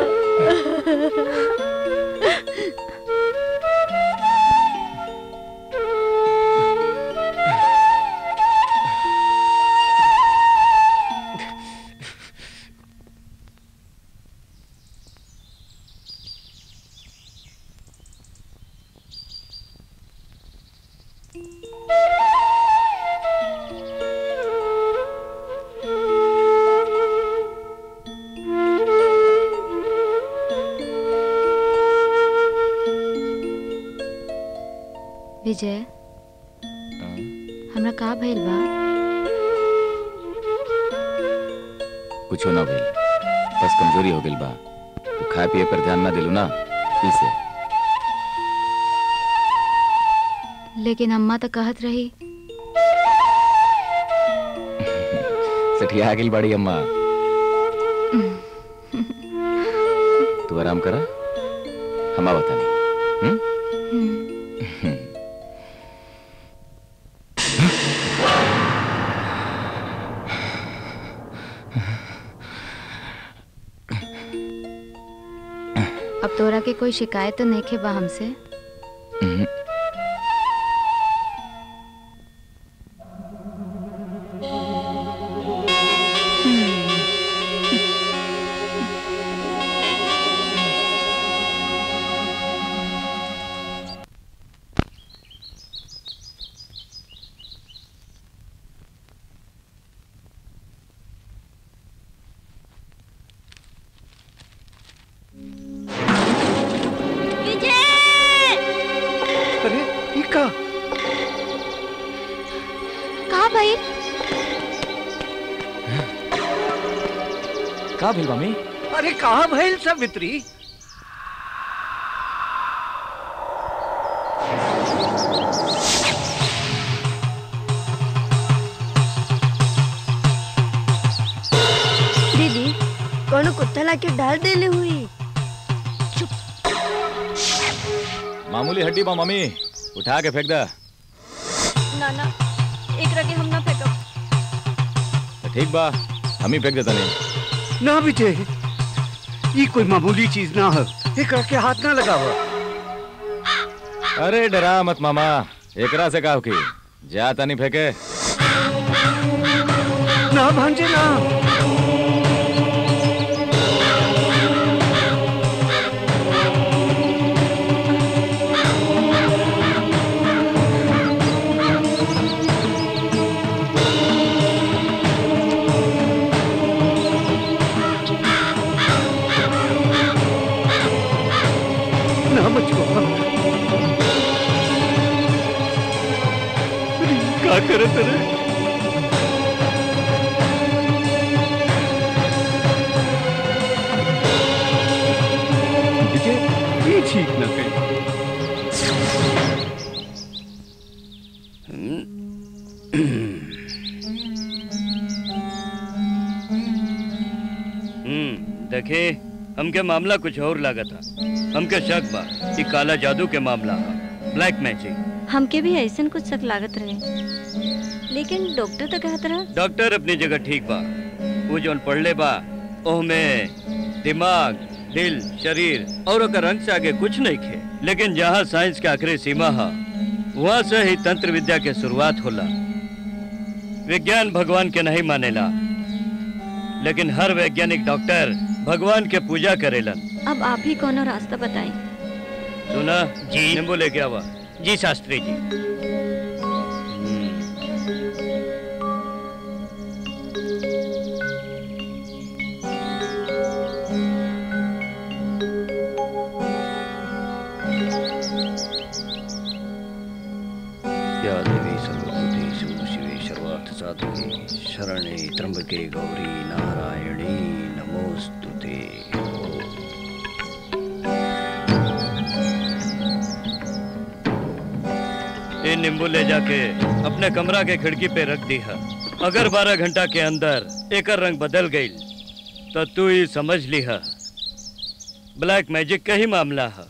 [SPEAKER 3] विजय हमरा का भइल बा
[SPEAKER 7] कुछ ना भइल बस कमजोरी हो गइल बा तू खाए पिए पर ध्यान ना दिलू ना इसे
[SPEAKER 3] लेकिन अम्मा तो कहत रही
[SPEAKER 7] सठिया आ गइल बड़ी अम्मा तू आराम करा हम आवत नहीं
[SPEAKER 3] अब तोरा के कोई शिकायत तो नहीं खे बा हमसे
[SPEAKER 1] अरे ये का
[SPEAKER 3] का भाई
[SPEAKER 6] का भइल मम्मी
[SPEAKER 4] अरे कहाँ भइल सावित्री
[SPEAKER 5] दीदी कोनो कुत्ता लाके डाल देले हुई
[SPEAKER 7] मामूली हड्डी बा मम्मी उठा के फेंक दे
[SPEAKER 11] ना ना एक रगे हम ना फेंकब
[SPEAKER 7] तो ठीक बा हम ही फेंक देता नहीं
[SPEAKER 4] ना विजय ये कोई मामूली चीज ना है एक के हाथ ना लगावा
[SPEAKER 7] अरे डरा मत मामा एकरा से का की जाता नहीं फेंके
[SPEAKER 4] ना भांजे ना ना बचवा का करत रे विजय ये ठीक ना कही
[SPEAKER 9] हम्म देखे हमके मामला कुछ और लगा था हमके शक बा कि काला जादू के मामला हा ब्लैक मैजिक
[SPEAKER 11] हमके भी ऐसन कुछ शक लागत रहे लेकिन डॉक्टर तो कहत रहा
[SPEAKER 9] डॉक्टर अपनी जगह ठीक बा वो जोन पढ़ले बा ओहमे दिमाग दिल शरीर और ओकर रंग से आगे कुछ नहीं खे लेकिन जहाँ साइंस के आखिरी सीमा है वहाँ से ही तंत्र विद्या के शुरुआत होला विज्ञान भगवान के नहीं मानेला लेकिन हर वैज्ञानिक डॉक्टर भगवान के पूजा करेलन
[SPEAKER 11] अब आप ही कोनो रास्ता बताएं
[SPEAKER 9] सुना जी नींबू लेके आवा जी शास्त्री जी या देवी सर्वभूतेषु शिवे सर्वार्थ साधके शरणे त्र्यंबके गौरी नारायणी नमोस्तुते ये नींबू ले जाके अपने कमरा के खिड़की पे रख दी है अगर बारह घंटा के अंदर एक रंग बदल गई तो तू ही समझ ली है ब्लैक मैजिक का ही मामला है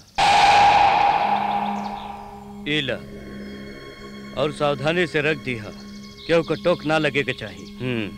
[SPEAKER 9] इला और सावधानी से रख दी है क्यों को टोक ना लगे के चाहिए हम्म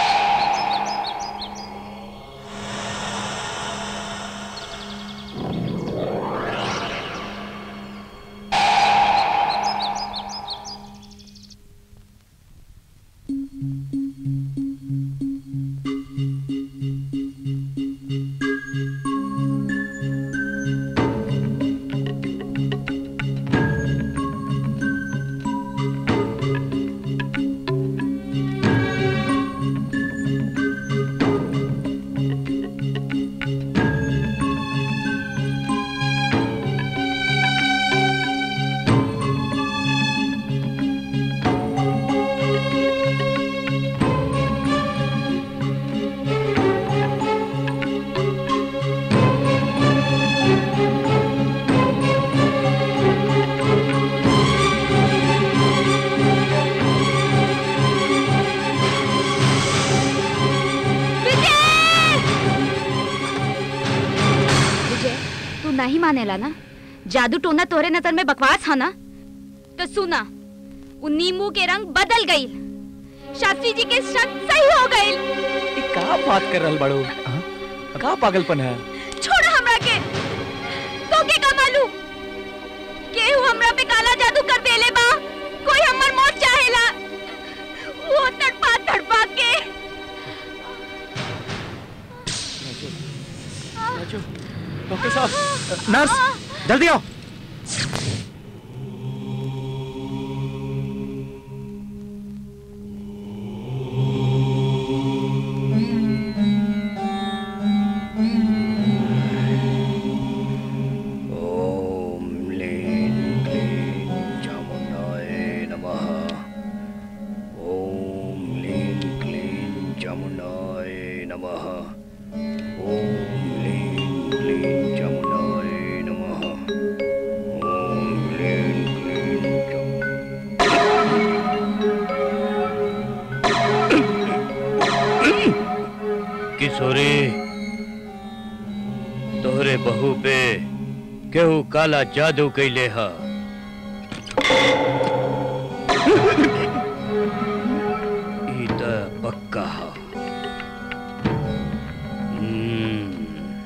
[SPEAKER 3] विजय तू नहीं मानेला ना जादू टोना तोहरे नजर में बकवास है ना तो सुना वो नींबू के रंग बदल गई शास्त्री जी के शक सही हो गई
[SPEAKER 7] का बात कर रहल बाड़ू का पागलपन है
[SPEAKER 3] छोड़ हमरा के तो के का मालूम केहू हमरा पे काला जादू कर देले बा कोई हमर मौत चाहेला वो तड़पा तड़पा के
[SPEAKER 7] डॉक्टर साहब
[SPEAKER 1] नर्स जल्दी आओ
[SPEAKER 9] ओम लीं क्लीं चामुंडाय नमः ओम लीं क्लीं चामुंडाय नमः ओम लीं क्लीं चामुंडाय नमः ओम लीं क्लीं चामुं- किशोरी तोहरे बहू पे केहू काला जादू कैले हा ई त पक्का हा हम्म,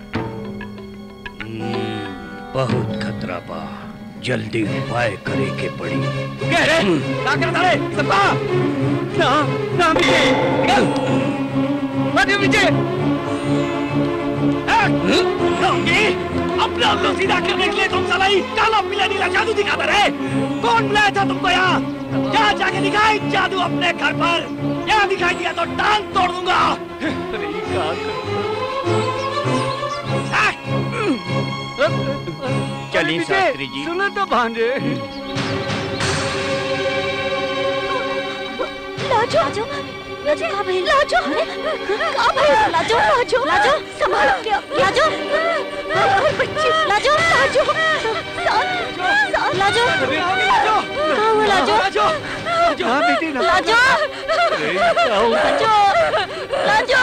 [SPEAKER 9] हम्म, बहुत खतरा बा जल्दी उपाय करे के पड़ी
[SPEAKER 6] कह रे क्या कर रहा है सबका ना ना विजय निकल मत विजय अपना तो सीधा करने के लिए तुम साला ही काला पीला नीला जादू दिखाता रहे कौन बुलाया था तुमको यहाँ क्या जाके दिखाई जादू अपने घर पर यहाँ दिखाई दिया तो टांग तोड़ दूंगा अरे ये क्या
[SPEAKER 9] चलिए शास्त्री जी
[SPEAKER 6] सुनो तो भांजे
[SPEAKER 3] लाजो लाजो लाजो कहाँ भाई लाजो कहाँ भाई लाजो लाजो लाजो संभालो क्या लाजो अरे बच्ची लाजो लाजो साथ साथ लाजो कहाँ हुआ लाजो
[SPEAKER 6] लाजो
[SPEAKER 1] हाँ बेटी ना
[SPEAKER 3] लाजो लाजो लाजो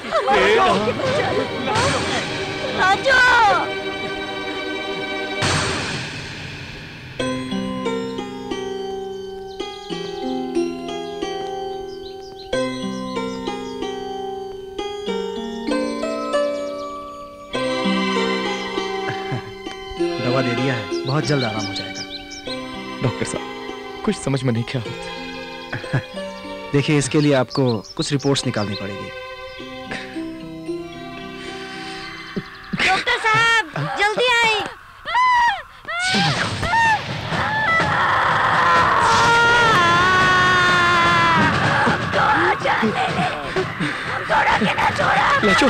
[SPEAKER 3] लाजो
[SPEAKER 1] दवा दे दिया है बहुत जल्द आराम हो जाएगा
[SPEAKER 7] डॉक्टर साहब कुछ समझ में नहीं क्या होता
[SPEAKER 1] देखिए इसके लिए आपको कुछ रिपोर्ट्स निकालनी पड़ेगी
[SPEAKER 5] डॉक्टर साहब जल्दी आए
[SPEAKER 7] लाजो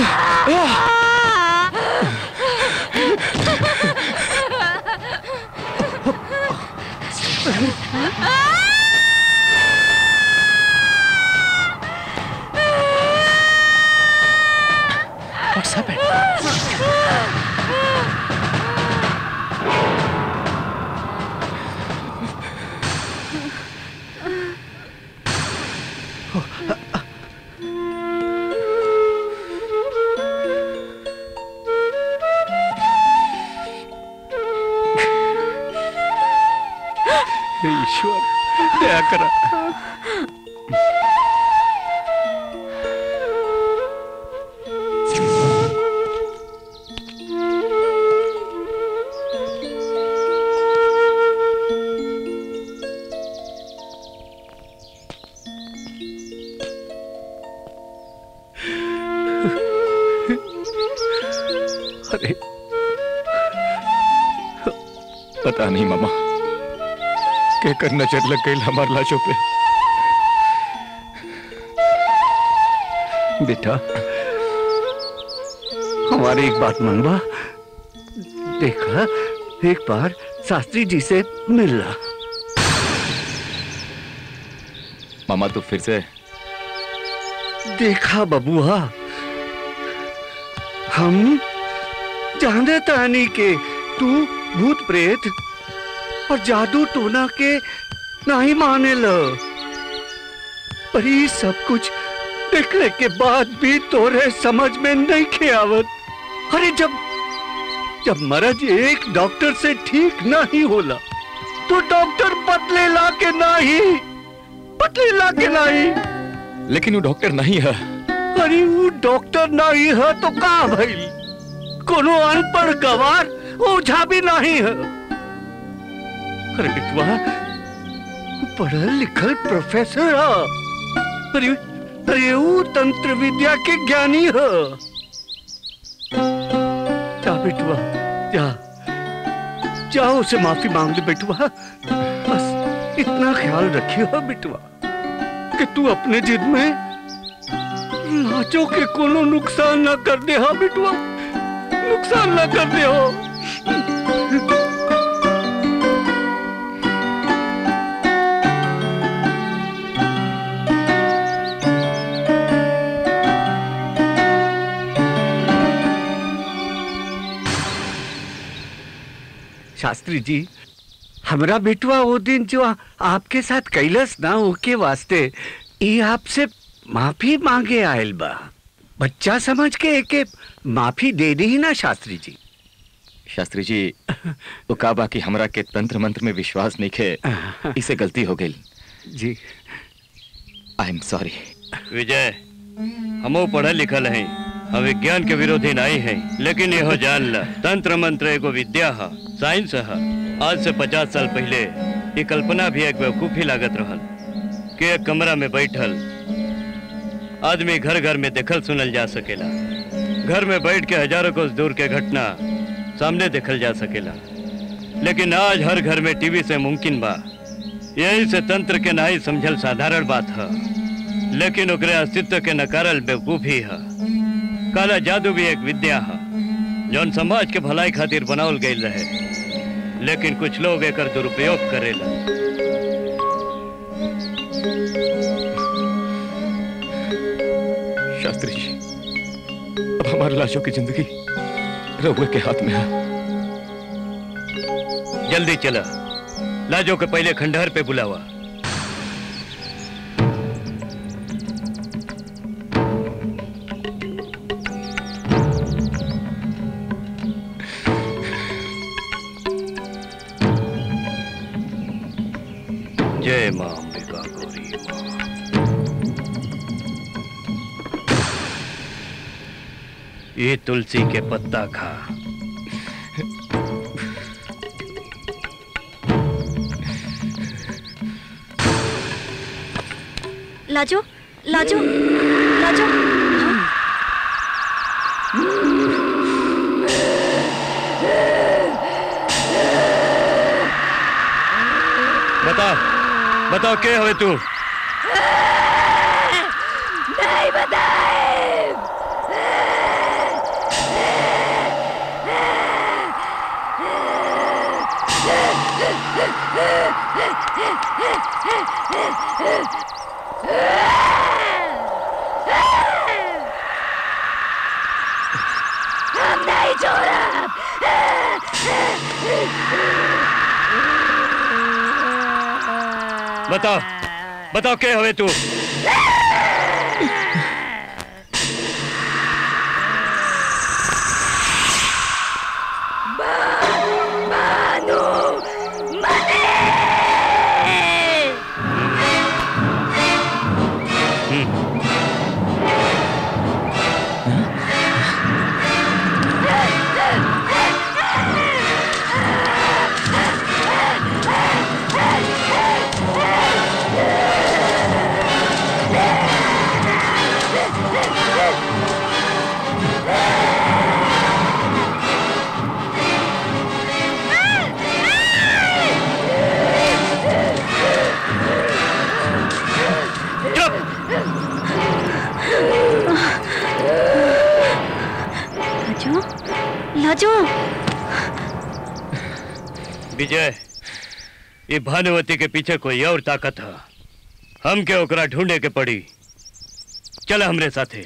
[SPEAKER 7] What's happened?
[SPEAKER 4] हे ईश्वर दया करा
[SPEAKER 7] अरे पता नहीं मामा कहकर नजर लग गई हमार लाशों पे
[SPEAKER 4] बेटा हमारी एक बात मनवा देखा एक बार शास्त्री जी से मिलना
[SPEAKER 7] मामा तू फिर से
[SPEAKER 4] देखा बबुआ हम जाने तानी के तू भूत प्रेत और जादू टोना के नहीं माने लो पर ये सब कुछ देखने के बाद भी तोरे समझ में नहीं खे आवत अरे जब जब मरज एक डॉक्टर से ठीक नहीं होला तो डॉक्टर बदले ला के नहीं बदले ला के नहीं
[SPEAKER 7] लेकिन वो डॉक्टर नहीं है
[SPEAKER 4] अरे वो डॉक्टर नहीं है तो का भाई कोनो अनपढ़ गवार ओझा भी नहीं है अरे बिटवा वो पढ़ल लिखल प्रोफेसर है अरे अरे वो तंत्र विद्या के ज्ञानी है जा बिटवा जा जाओ उसे माफी मांग ले बिटवा बस इतना ख्याल रखियो बिटवा कि तू अपने जिद में नाचो के कोनो नुकसान ना कर दे हा बिटवा नुकसान ना कर दे हो शास्त्री जी हमरा बेटवा वो दिन जो आ- आपके साथ कैलस ना ओके वास्ते ये आपसे माफी मांगे आयल बा बच्चा समझ के एके माफी दे दी ना शास्त्री जी
[SPEAKER 7] शास्त्री जी वो का बाकी हमरा के तंत्र मंत्र में विश्वास नहीं खे इसे गलती हो गई
[SPEAKER 4] जी
[SPEAKER 7] आई एम सॉरी
[SPEAKER 9] विजय हमो पढ़ल लिखल हैं हम विज्ञान के विरोधी नहीं हैं लेकिन यहो जान ल तंत्र मंत्र एगो विद्या है साइंस है आज से पचास साल पहले ये कल्पना भी एक बेवकूफी लागत रहल कि एक कमरा में बैठल आदमी घर घर में देखल सुनल जा सकेला घर में बैठ के हजारों कोस दूर के घटना सामने देखल जा सकेला लेकिन आज हर घर में टीवी से मुमकिन बा यही से तंत्र के नहीं समझल साधारण बात है लेकिन ओकरे अस्तित्व के नकारल बेवकूफी है काला जादू भी एक विद्या है जौन समाज के भलाई खातिर बनावल गई रहे लेकिन कुछ लोग एकर दुरुपयोग करेला
[SPEAKER 7] शास्त्री जी अब हमारी लाशों की जिंदगी रघुए के हाथ में है
[SPEAKER 9] जल्दी चला लाजो के पहले खंडहर पे बुलावा जय मां अंबिका गौरी मां ये तुलसी के पत्ता खा
[SPEAKER 11] लाजो लाजो लाजो
[SPEAKER 9] बताओ बताओ के हवे तू
[SPEAKER 13] नहीं बताए हम नहीं छोड़ा
[SPEAKER 9] बताओ बताओ के हवे तू
[SPEAKER 13] मानो मने
[SPEAKER 9] विजय ये भानुवती के पीछे कोई और ताकत है हम के ओकरा ढूंढे के पड़ी चल हमरे साथे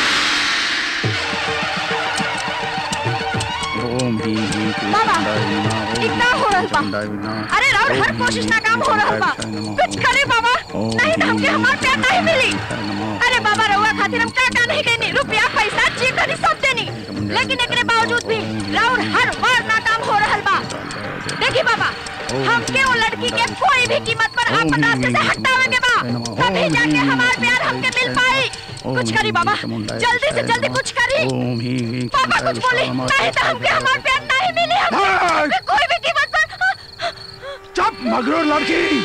[SPEAKER 8] ओम ही ही
[SPEAKER 3] बाबा, इतना हो रहल बा। अरे राउर हर कोशिश नाकाम हो रहल बा कुछ करे बाबा नहीं तो हमके हमार प्यार नहीं मिली अरे बाबा रहुआ खातिर हम का का नहीं कहनी रुपया पैसा जी धनी सब देनी लेकिन एकरे बावजूद भी राउर हर बार नाकाम हो रहल बा देखी बाबा हमके वो लड़की के कोई भी कीमत पर आपन रास्ते से हटावे के बा तभी जाके हमार प्यार हमके मिल पाई कुछ करी बाबा जल्दी से जल्दी कुछ करी
[SPEAKER 8] ओम ही ही
[SPEAKER 3] पापा कुछ बोले नहीं तो हमके हमार प्यार नहीं मिली हमके कोई भी कीमत पर
[SPEAKER 8] चुप मगरूर लड़की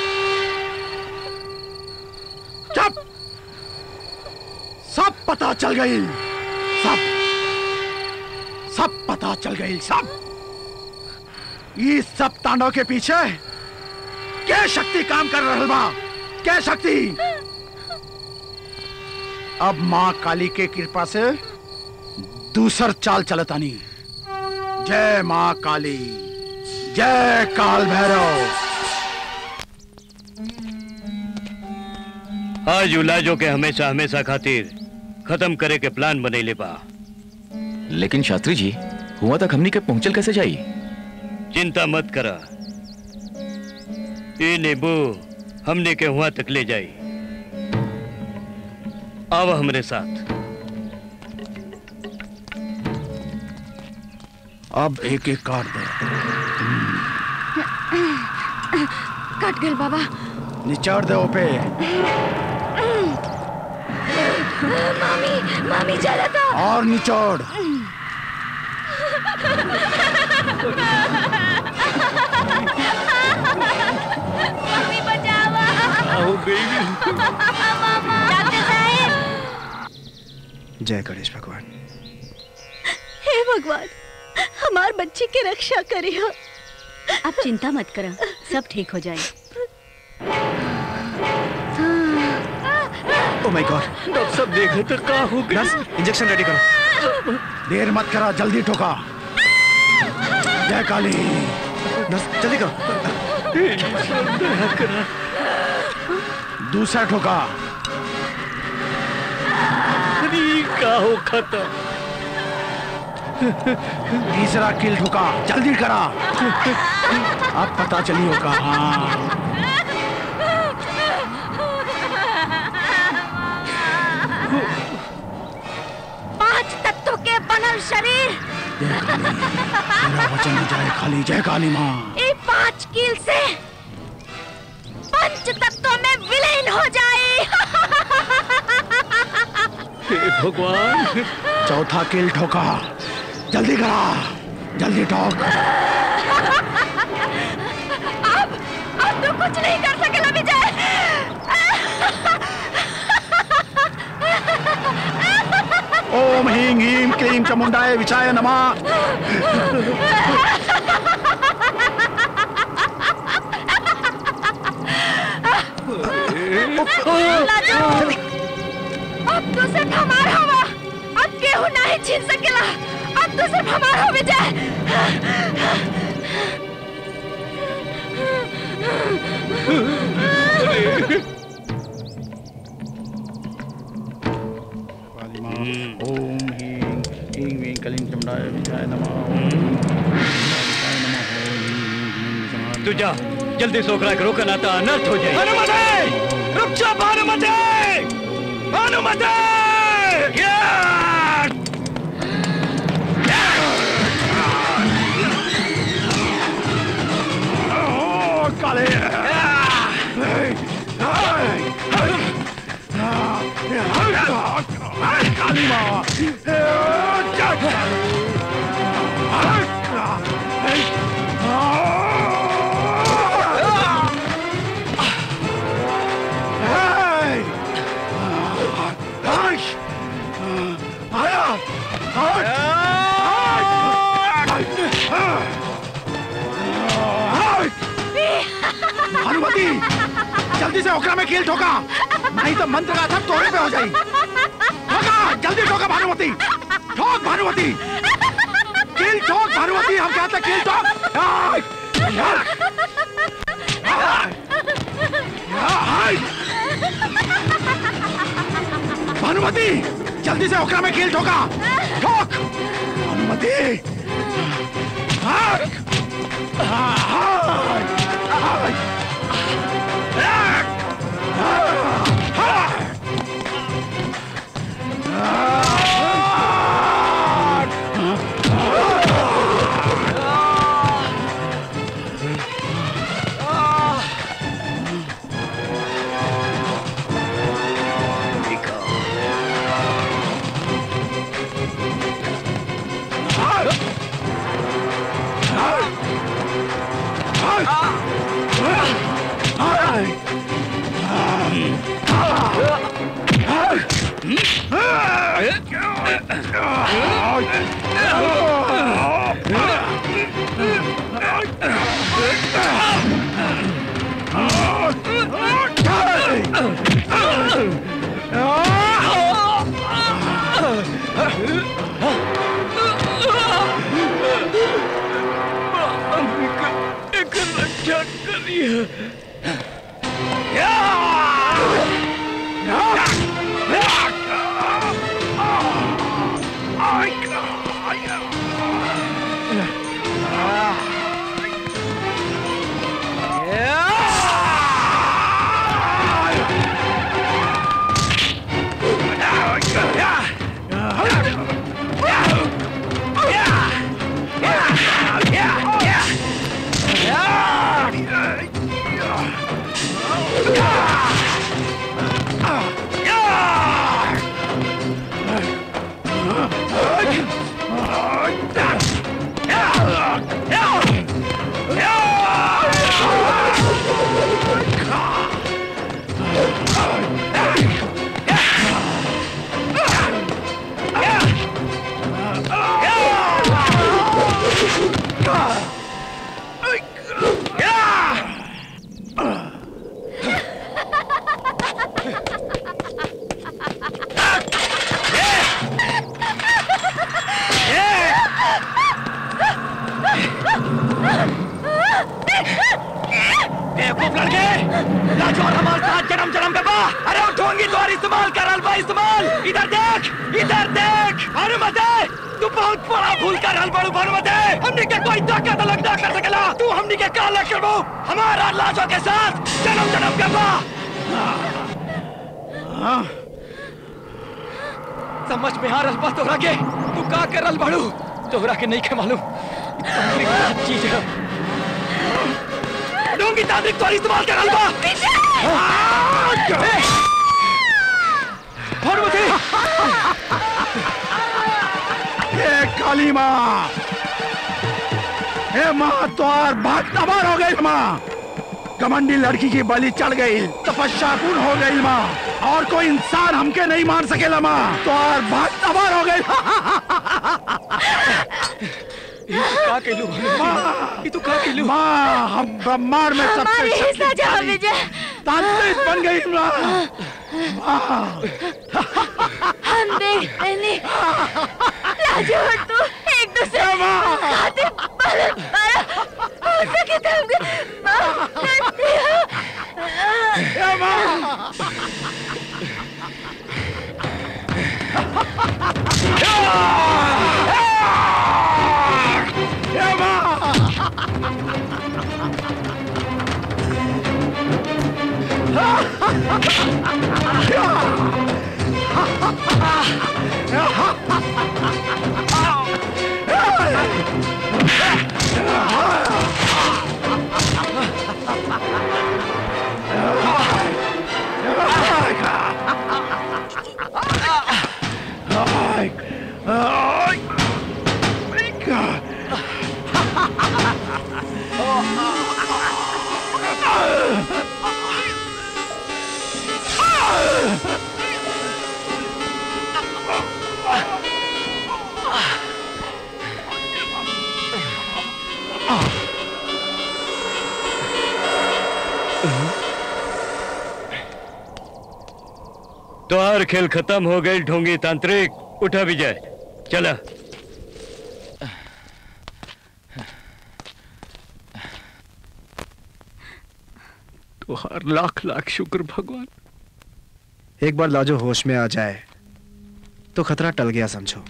[SPEAKER 8] चुप सब पता चल गई सब सब पता चल गई सब ये सब तांडव के पीछे क्या शक्ति काम कर रहल बा क्या शक्ति अब माँ काली के कृपा से दूसर चाल चलतानी जय माँ काली जय काल भैरव
[SPEAKER 9] आज उलाजो के हमेशा हमेशा खातिर खत्म करे के प्लान बनैले बा
[SPEAKER 7] लेकिन शास्त्री जी हुआ तक हमनी के पहुंचल कैसे जाई
[SPEAKER 9] चिंता मत करा ये नींबू हमने के हुआ तक ले जाई आव हमरे साथ
[SPEAKER 8] अब एक एक काट दे
[SPEAKER 3] कट गए बाबा
[SPEAKER 8] निचाड़ दे पे
[SPEAKER 3] मामी मामी चला था
[SPEAKER 8] और निचोड़
[SPEAKER 3] मम्मी बचावा डॉक्टर साहब
[SPEAKER 1] जय गणेश भगवान
[SPEAKER 11] हे भगवान हमार बच्ची के रक्षा करियो आप चिंता मत करो सब ठीक हो जाए
[SPEAKER 1] ओ माय गॉड
[SPEAKER 9] डॉक्टर साहब देखे तो का हो गया
[SPEAKER 1] नर्स इंजेक्शन रेडी करो
[SPEAKER 8] देर मत करा जल्दी ठोका जय काली
[SPEAKER 1] नर्स जल्दी करो
[SPEAKER 8] दूसरा ठोका
[SPEAKER 9] का हो खत्म
[SPEAKER 8] तीसरा किल ठोका जल्दी करा अब पता चली होगा हाँ
[SPEAKER 3] पांच तत्वों के बनल शरीर
[SPEAKER 8] जय काली तेरा वचन न जाए खाली जय काली माँ
[SPEAKER 3] ये पांच कील से पंच तत्वों में विलीन हो जाए
[SPEAKER 9] हे भगवान
[SPEAKER 8] चौथा किल ठोका जल्दी करा जल्दी ठोक
[SPEAKER 3] अब अब तू कुछ नहीं कर सकेला विजय
[SPEAKER 8] ओम ह्रीं ह्रीं क्लीं चामुंडाय विचाय नमः
[SPEAKER 3] लाजो अब तो सिर्फ हमारा हवा अब केहू नहीं छीन सकेला अब तो सिर्फ हमारा विजय
[SPEAKER 8] काली माँ ओम ह्रीं ह्रीं ह्रीं क्लीं चामुंडाय विचाय नमः ओम ह्रीं विचाय नमः ओम ह्रीं ह्रीं विचाय
[SPEAKER 9] तू जा जल्दी सोकरा के रोकना था अनर्थ हो जाए
[SPEAKER 4] भानुमते रुक जा भानुमते भानुमते
[SPEAKER 8] ओ काले काली माँ भानुमति जल्दी से ओकरा में कील ठोका नहीं तो मंत्र का असर तोरे पे हो जाई ठोका जल्दी ठोका भानुमति ठोक भानुमति कील ठोक भानुमति हम कहते हैं कील ठोक आय! भानुमति जल्दी से ओकरा में कील ठोका ठोक भानुमति हाक! हाक! हाक! हाक!
[SPEAKER 6] बेवकूफ लड़के लाजवाब हमारे साथ जन्म जन्म पे बा अरे उठोंगी तो इस्तेमाल कर अलबा इस्तेमाल इधर देख इधर देख भानुमते तू बहुत बड़ा भूल कर हल बड़ू भानुमते हमने के कोई ताकत अलग ना कर सकेला तू हमने के काला करबो हमारा लाजो के साथ जन्म जन्म के बा समझ में आ रहा तोहरा के तू का कर रल बड़ू तोहरा के नहीं के मालूम तकलीफ की चीज है डोंगी तांत्रिक तो इस्तेमाल कर अलबा भानुमति
[SPEAKER 8] ये काली माँ हे माँ द्वार भाग तबार हो गई माँ कमंडी लड़की की बलि चढ़ गई तपस्या पूर्ण हो गई माँ और कोई इंसान हमके नहीं मार सकेला माँ द्वार भाग तबार हो गई
[SPEAKER 6] का केलू
[SPEAKER 8] माँ
[SPEAKER 6] तू का केलू
[SPEAKER 8] माँ हम ब्रह्मांड में
[SPEAKER 13] हमारी
[SPEAKER 8] सबसे
[SPEAKER 13] ही सजा
[SPEAKER 8] शक्तिशाली
[SPEAKER 13] विजय
[SPEAKER 8] तांत्रिक बन गई माँ माँ
[SPEAKER 13] हम देख नहीं राजू और तू एक दूसरे खाते बल मारा हो सके तो हमको माफ कर दिया
[SPEAKER 9] तोहार खेल खत्म हो गई ढोंगी तांत्रिक उठा विजय चला
[SPEAKER 4] तुहार लाख लाख शुक्र भगवान
[SPEAKER 1] एक बार लाजो होश में आ जाए तो खतरा टल गया समझो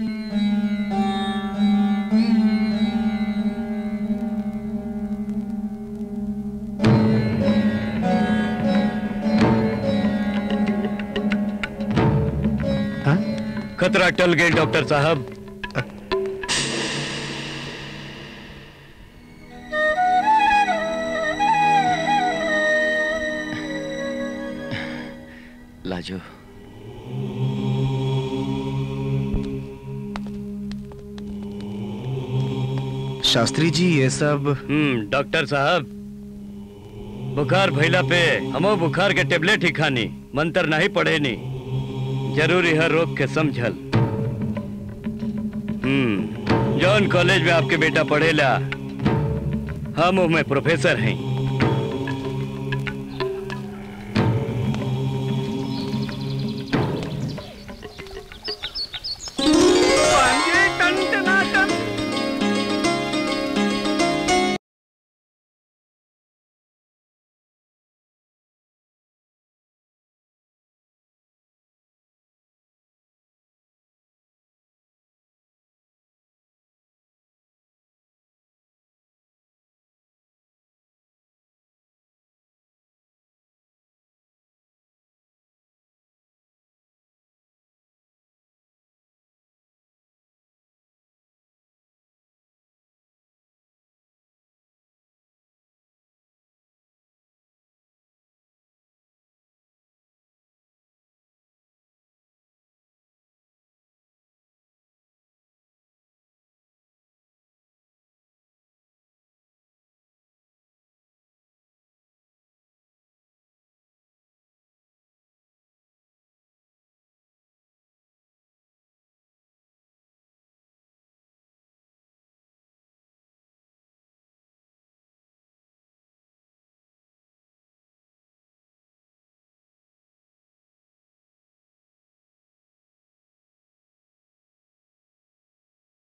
[SPEAKER 9] खतरा टल गई डॉक्टर साहब
[SPEAKER 7] लाजो
[SPEAKER 1] शास्त्री जी ये सब
[SPEAKER 9] हम्म डॉक्टर साहब बुखार भैला पे हमो बुखार के टेबलेट ही खानी मंत्र नहीं पढ़े नी जरूरी है रोग के समझल हम्म जॉन कॉलेज में आपके बेटा पढ़ेला हम में प्रोफेसर हैं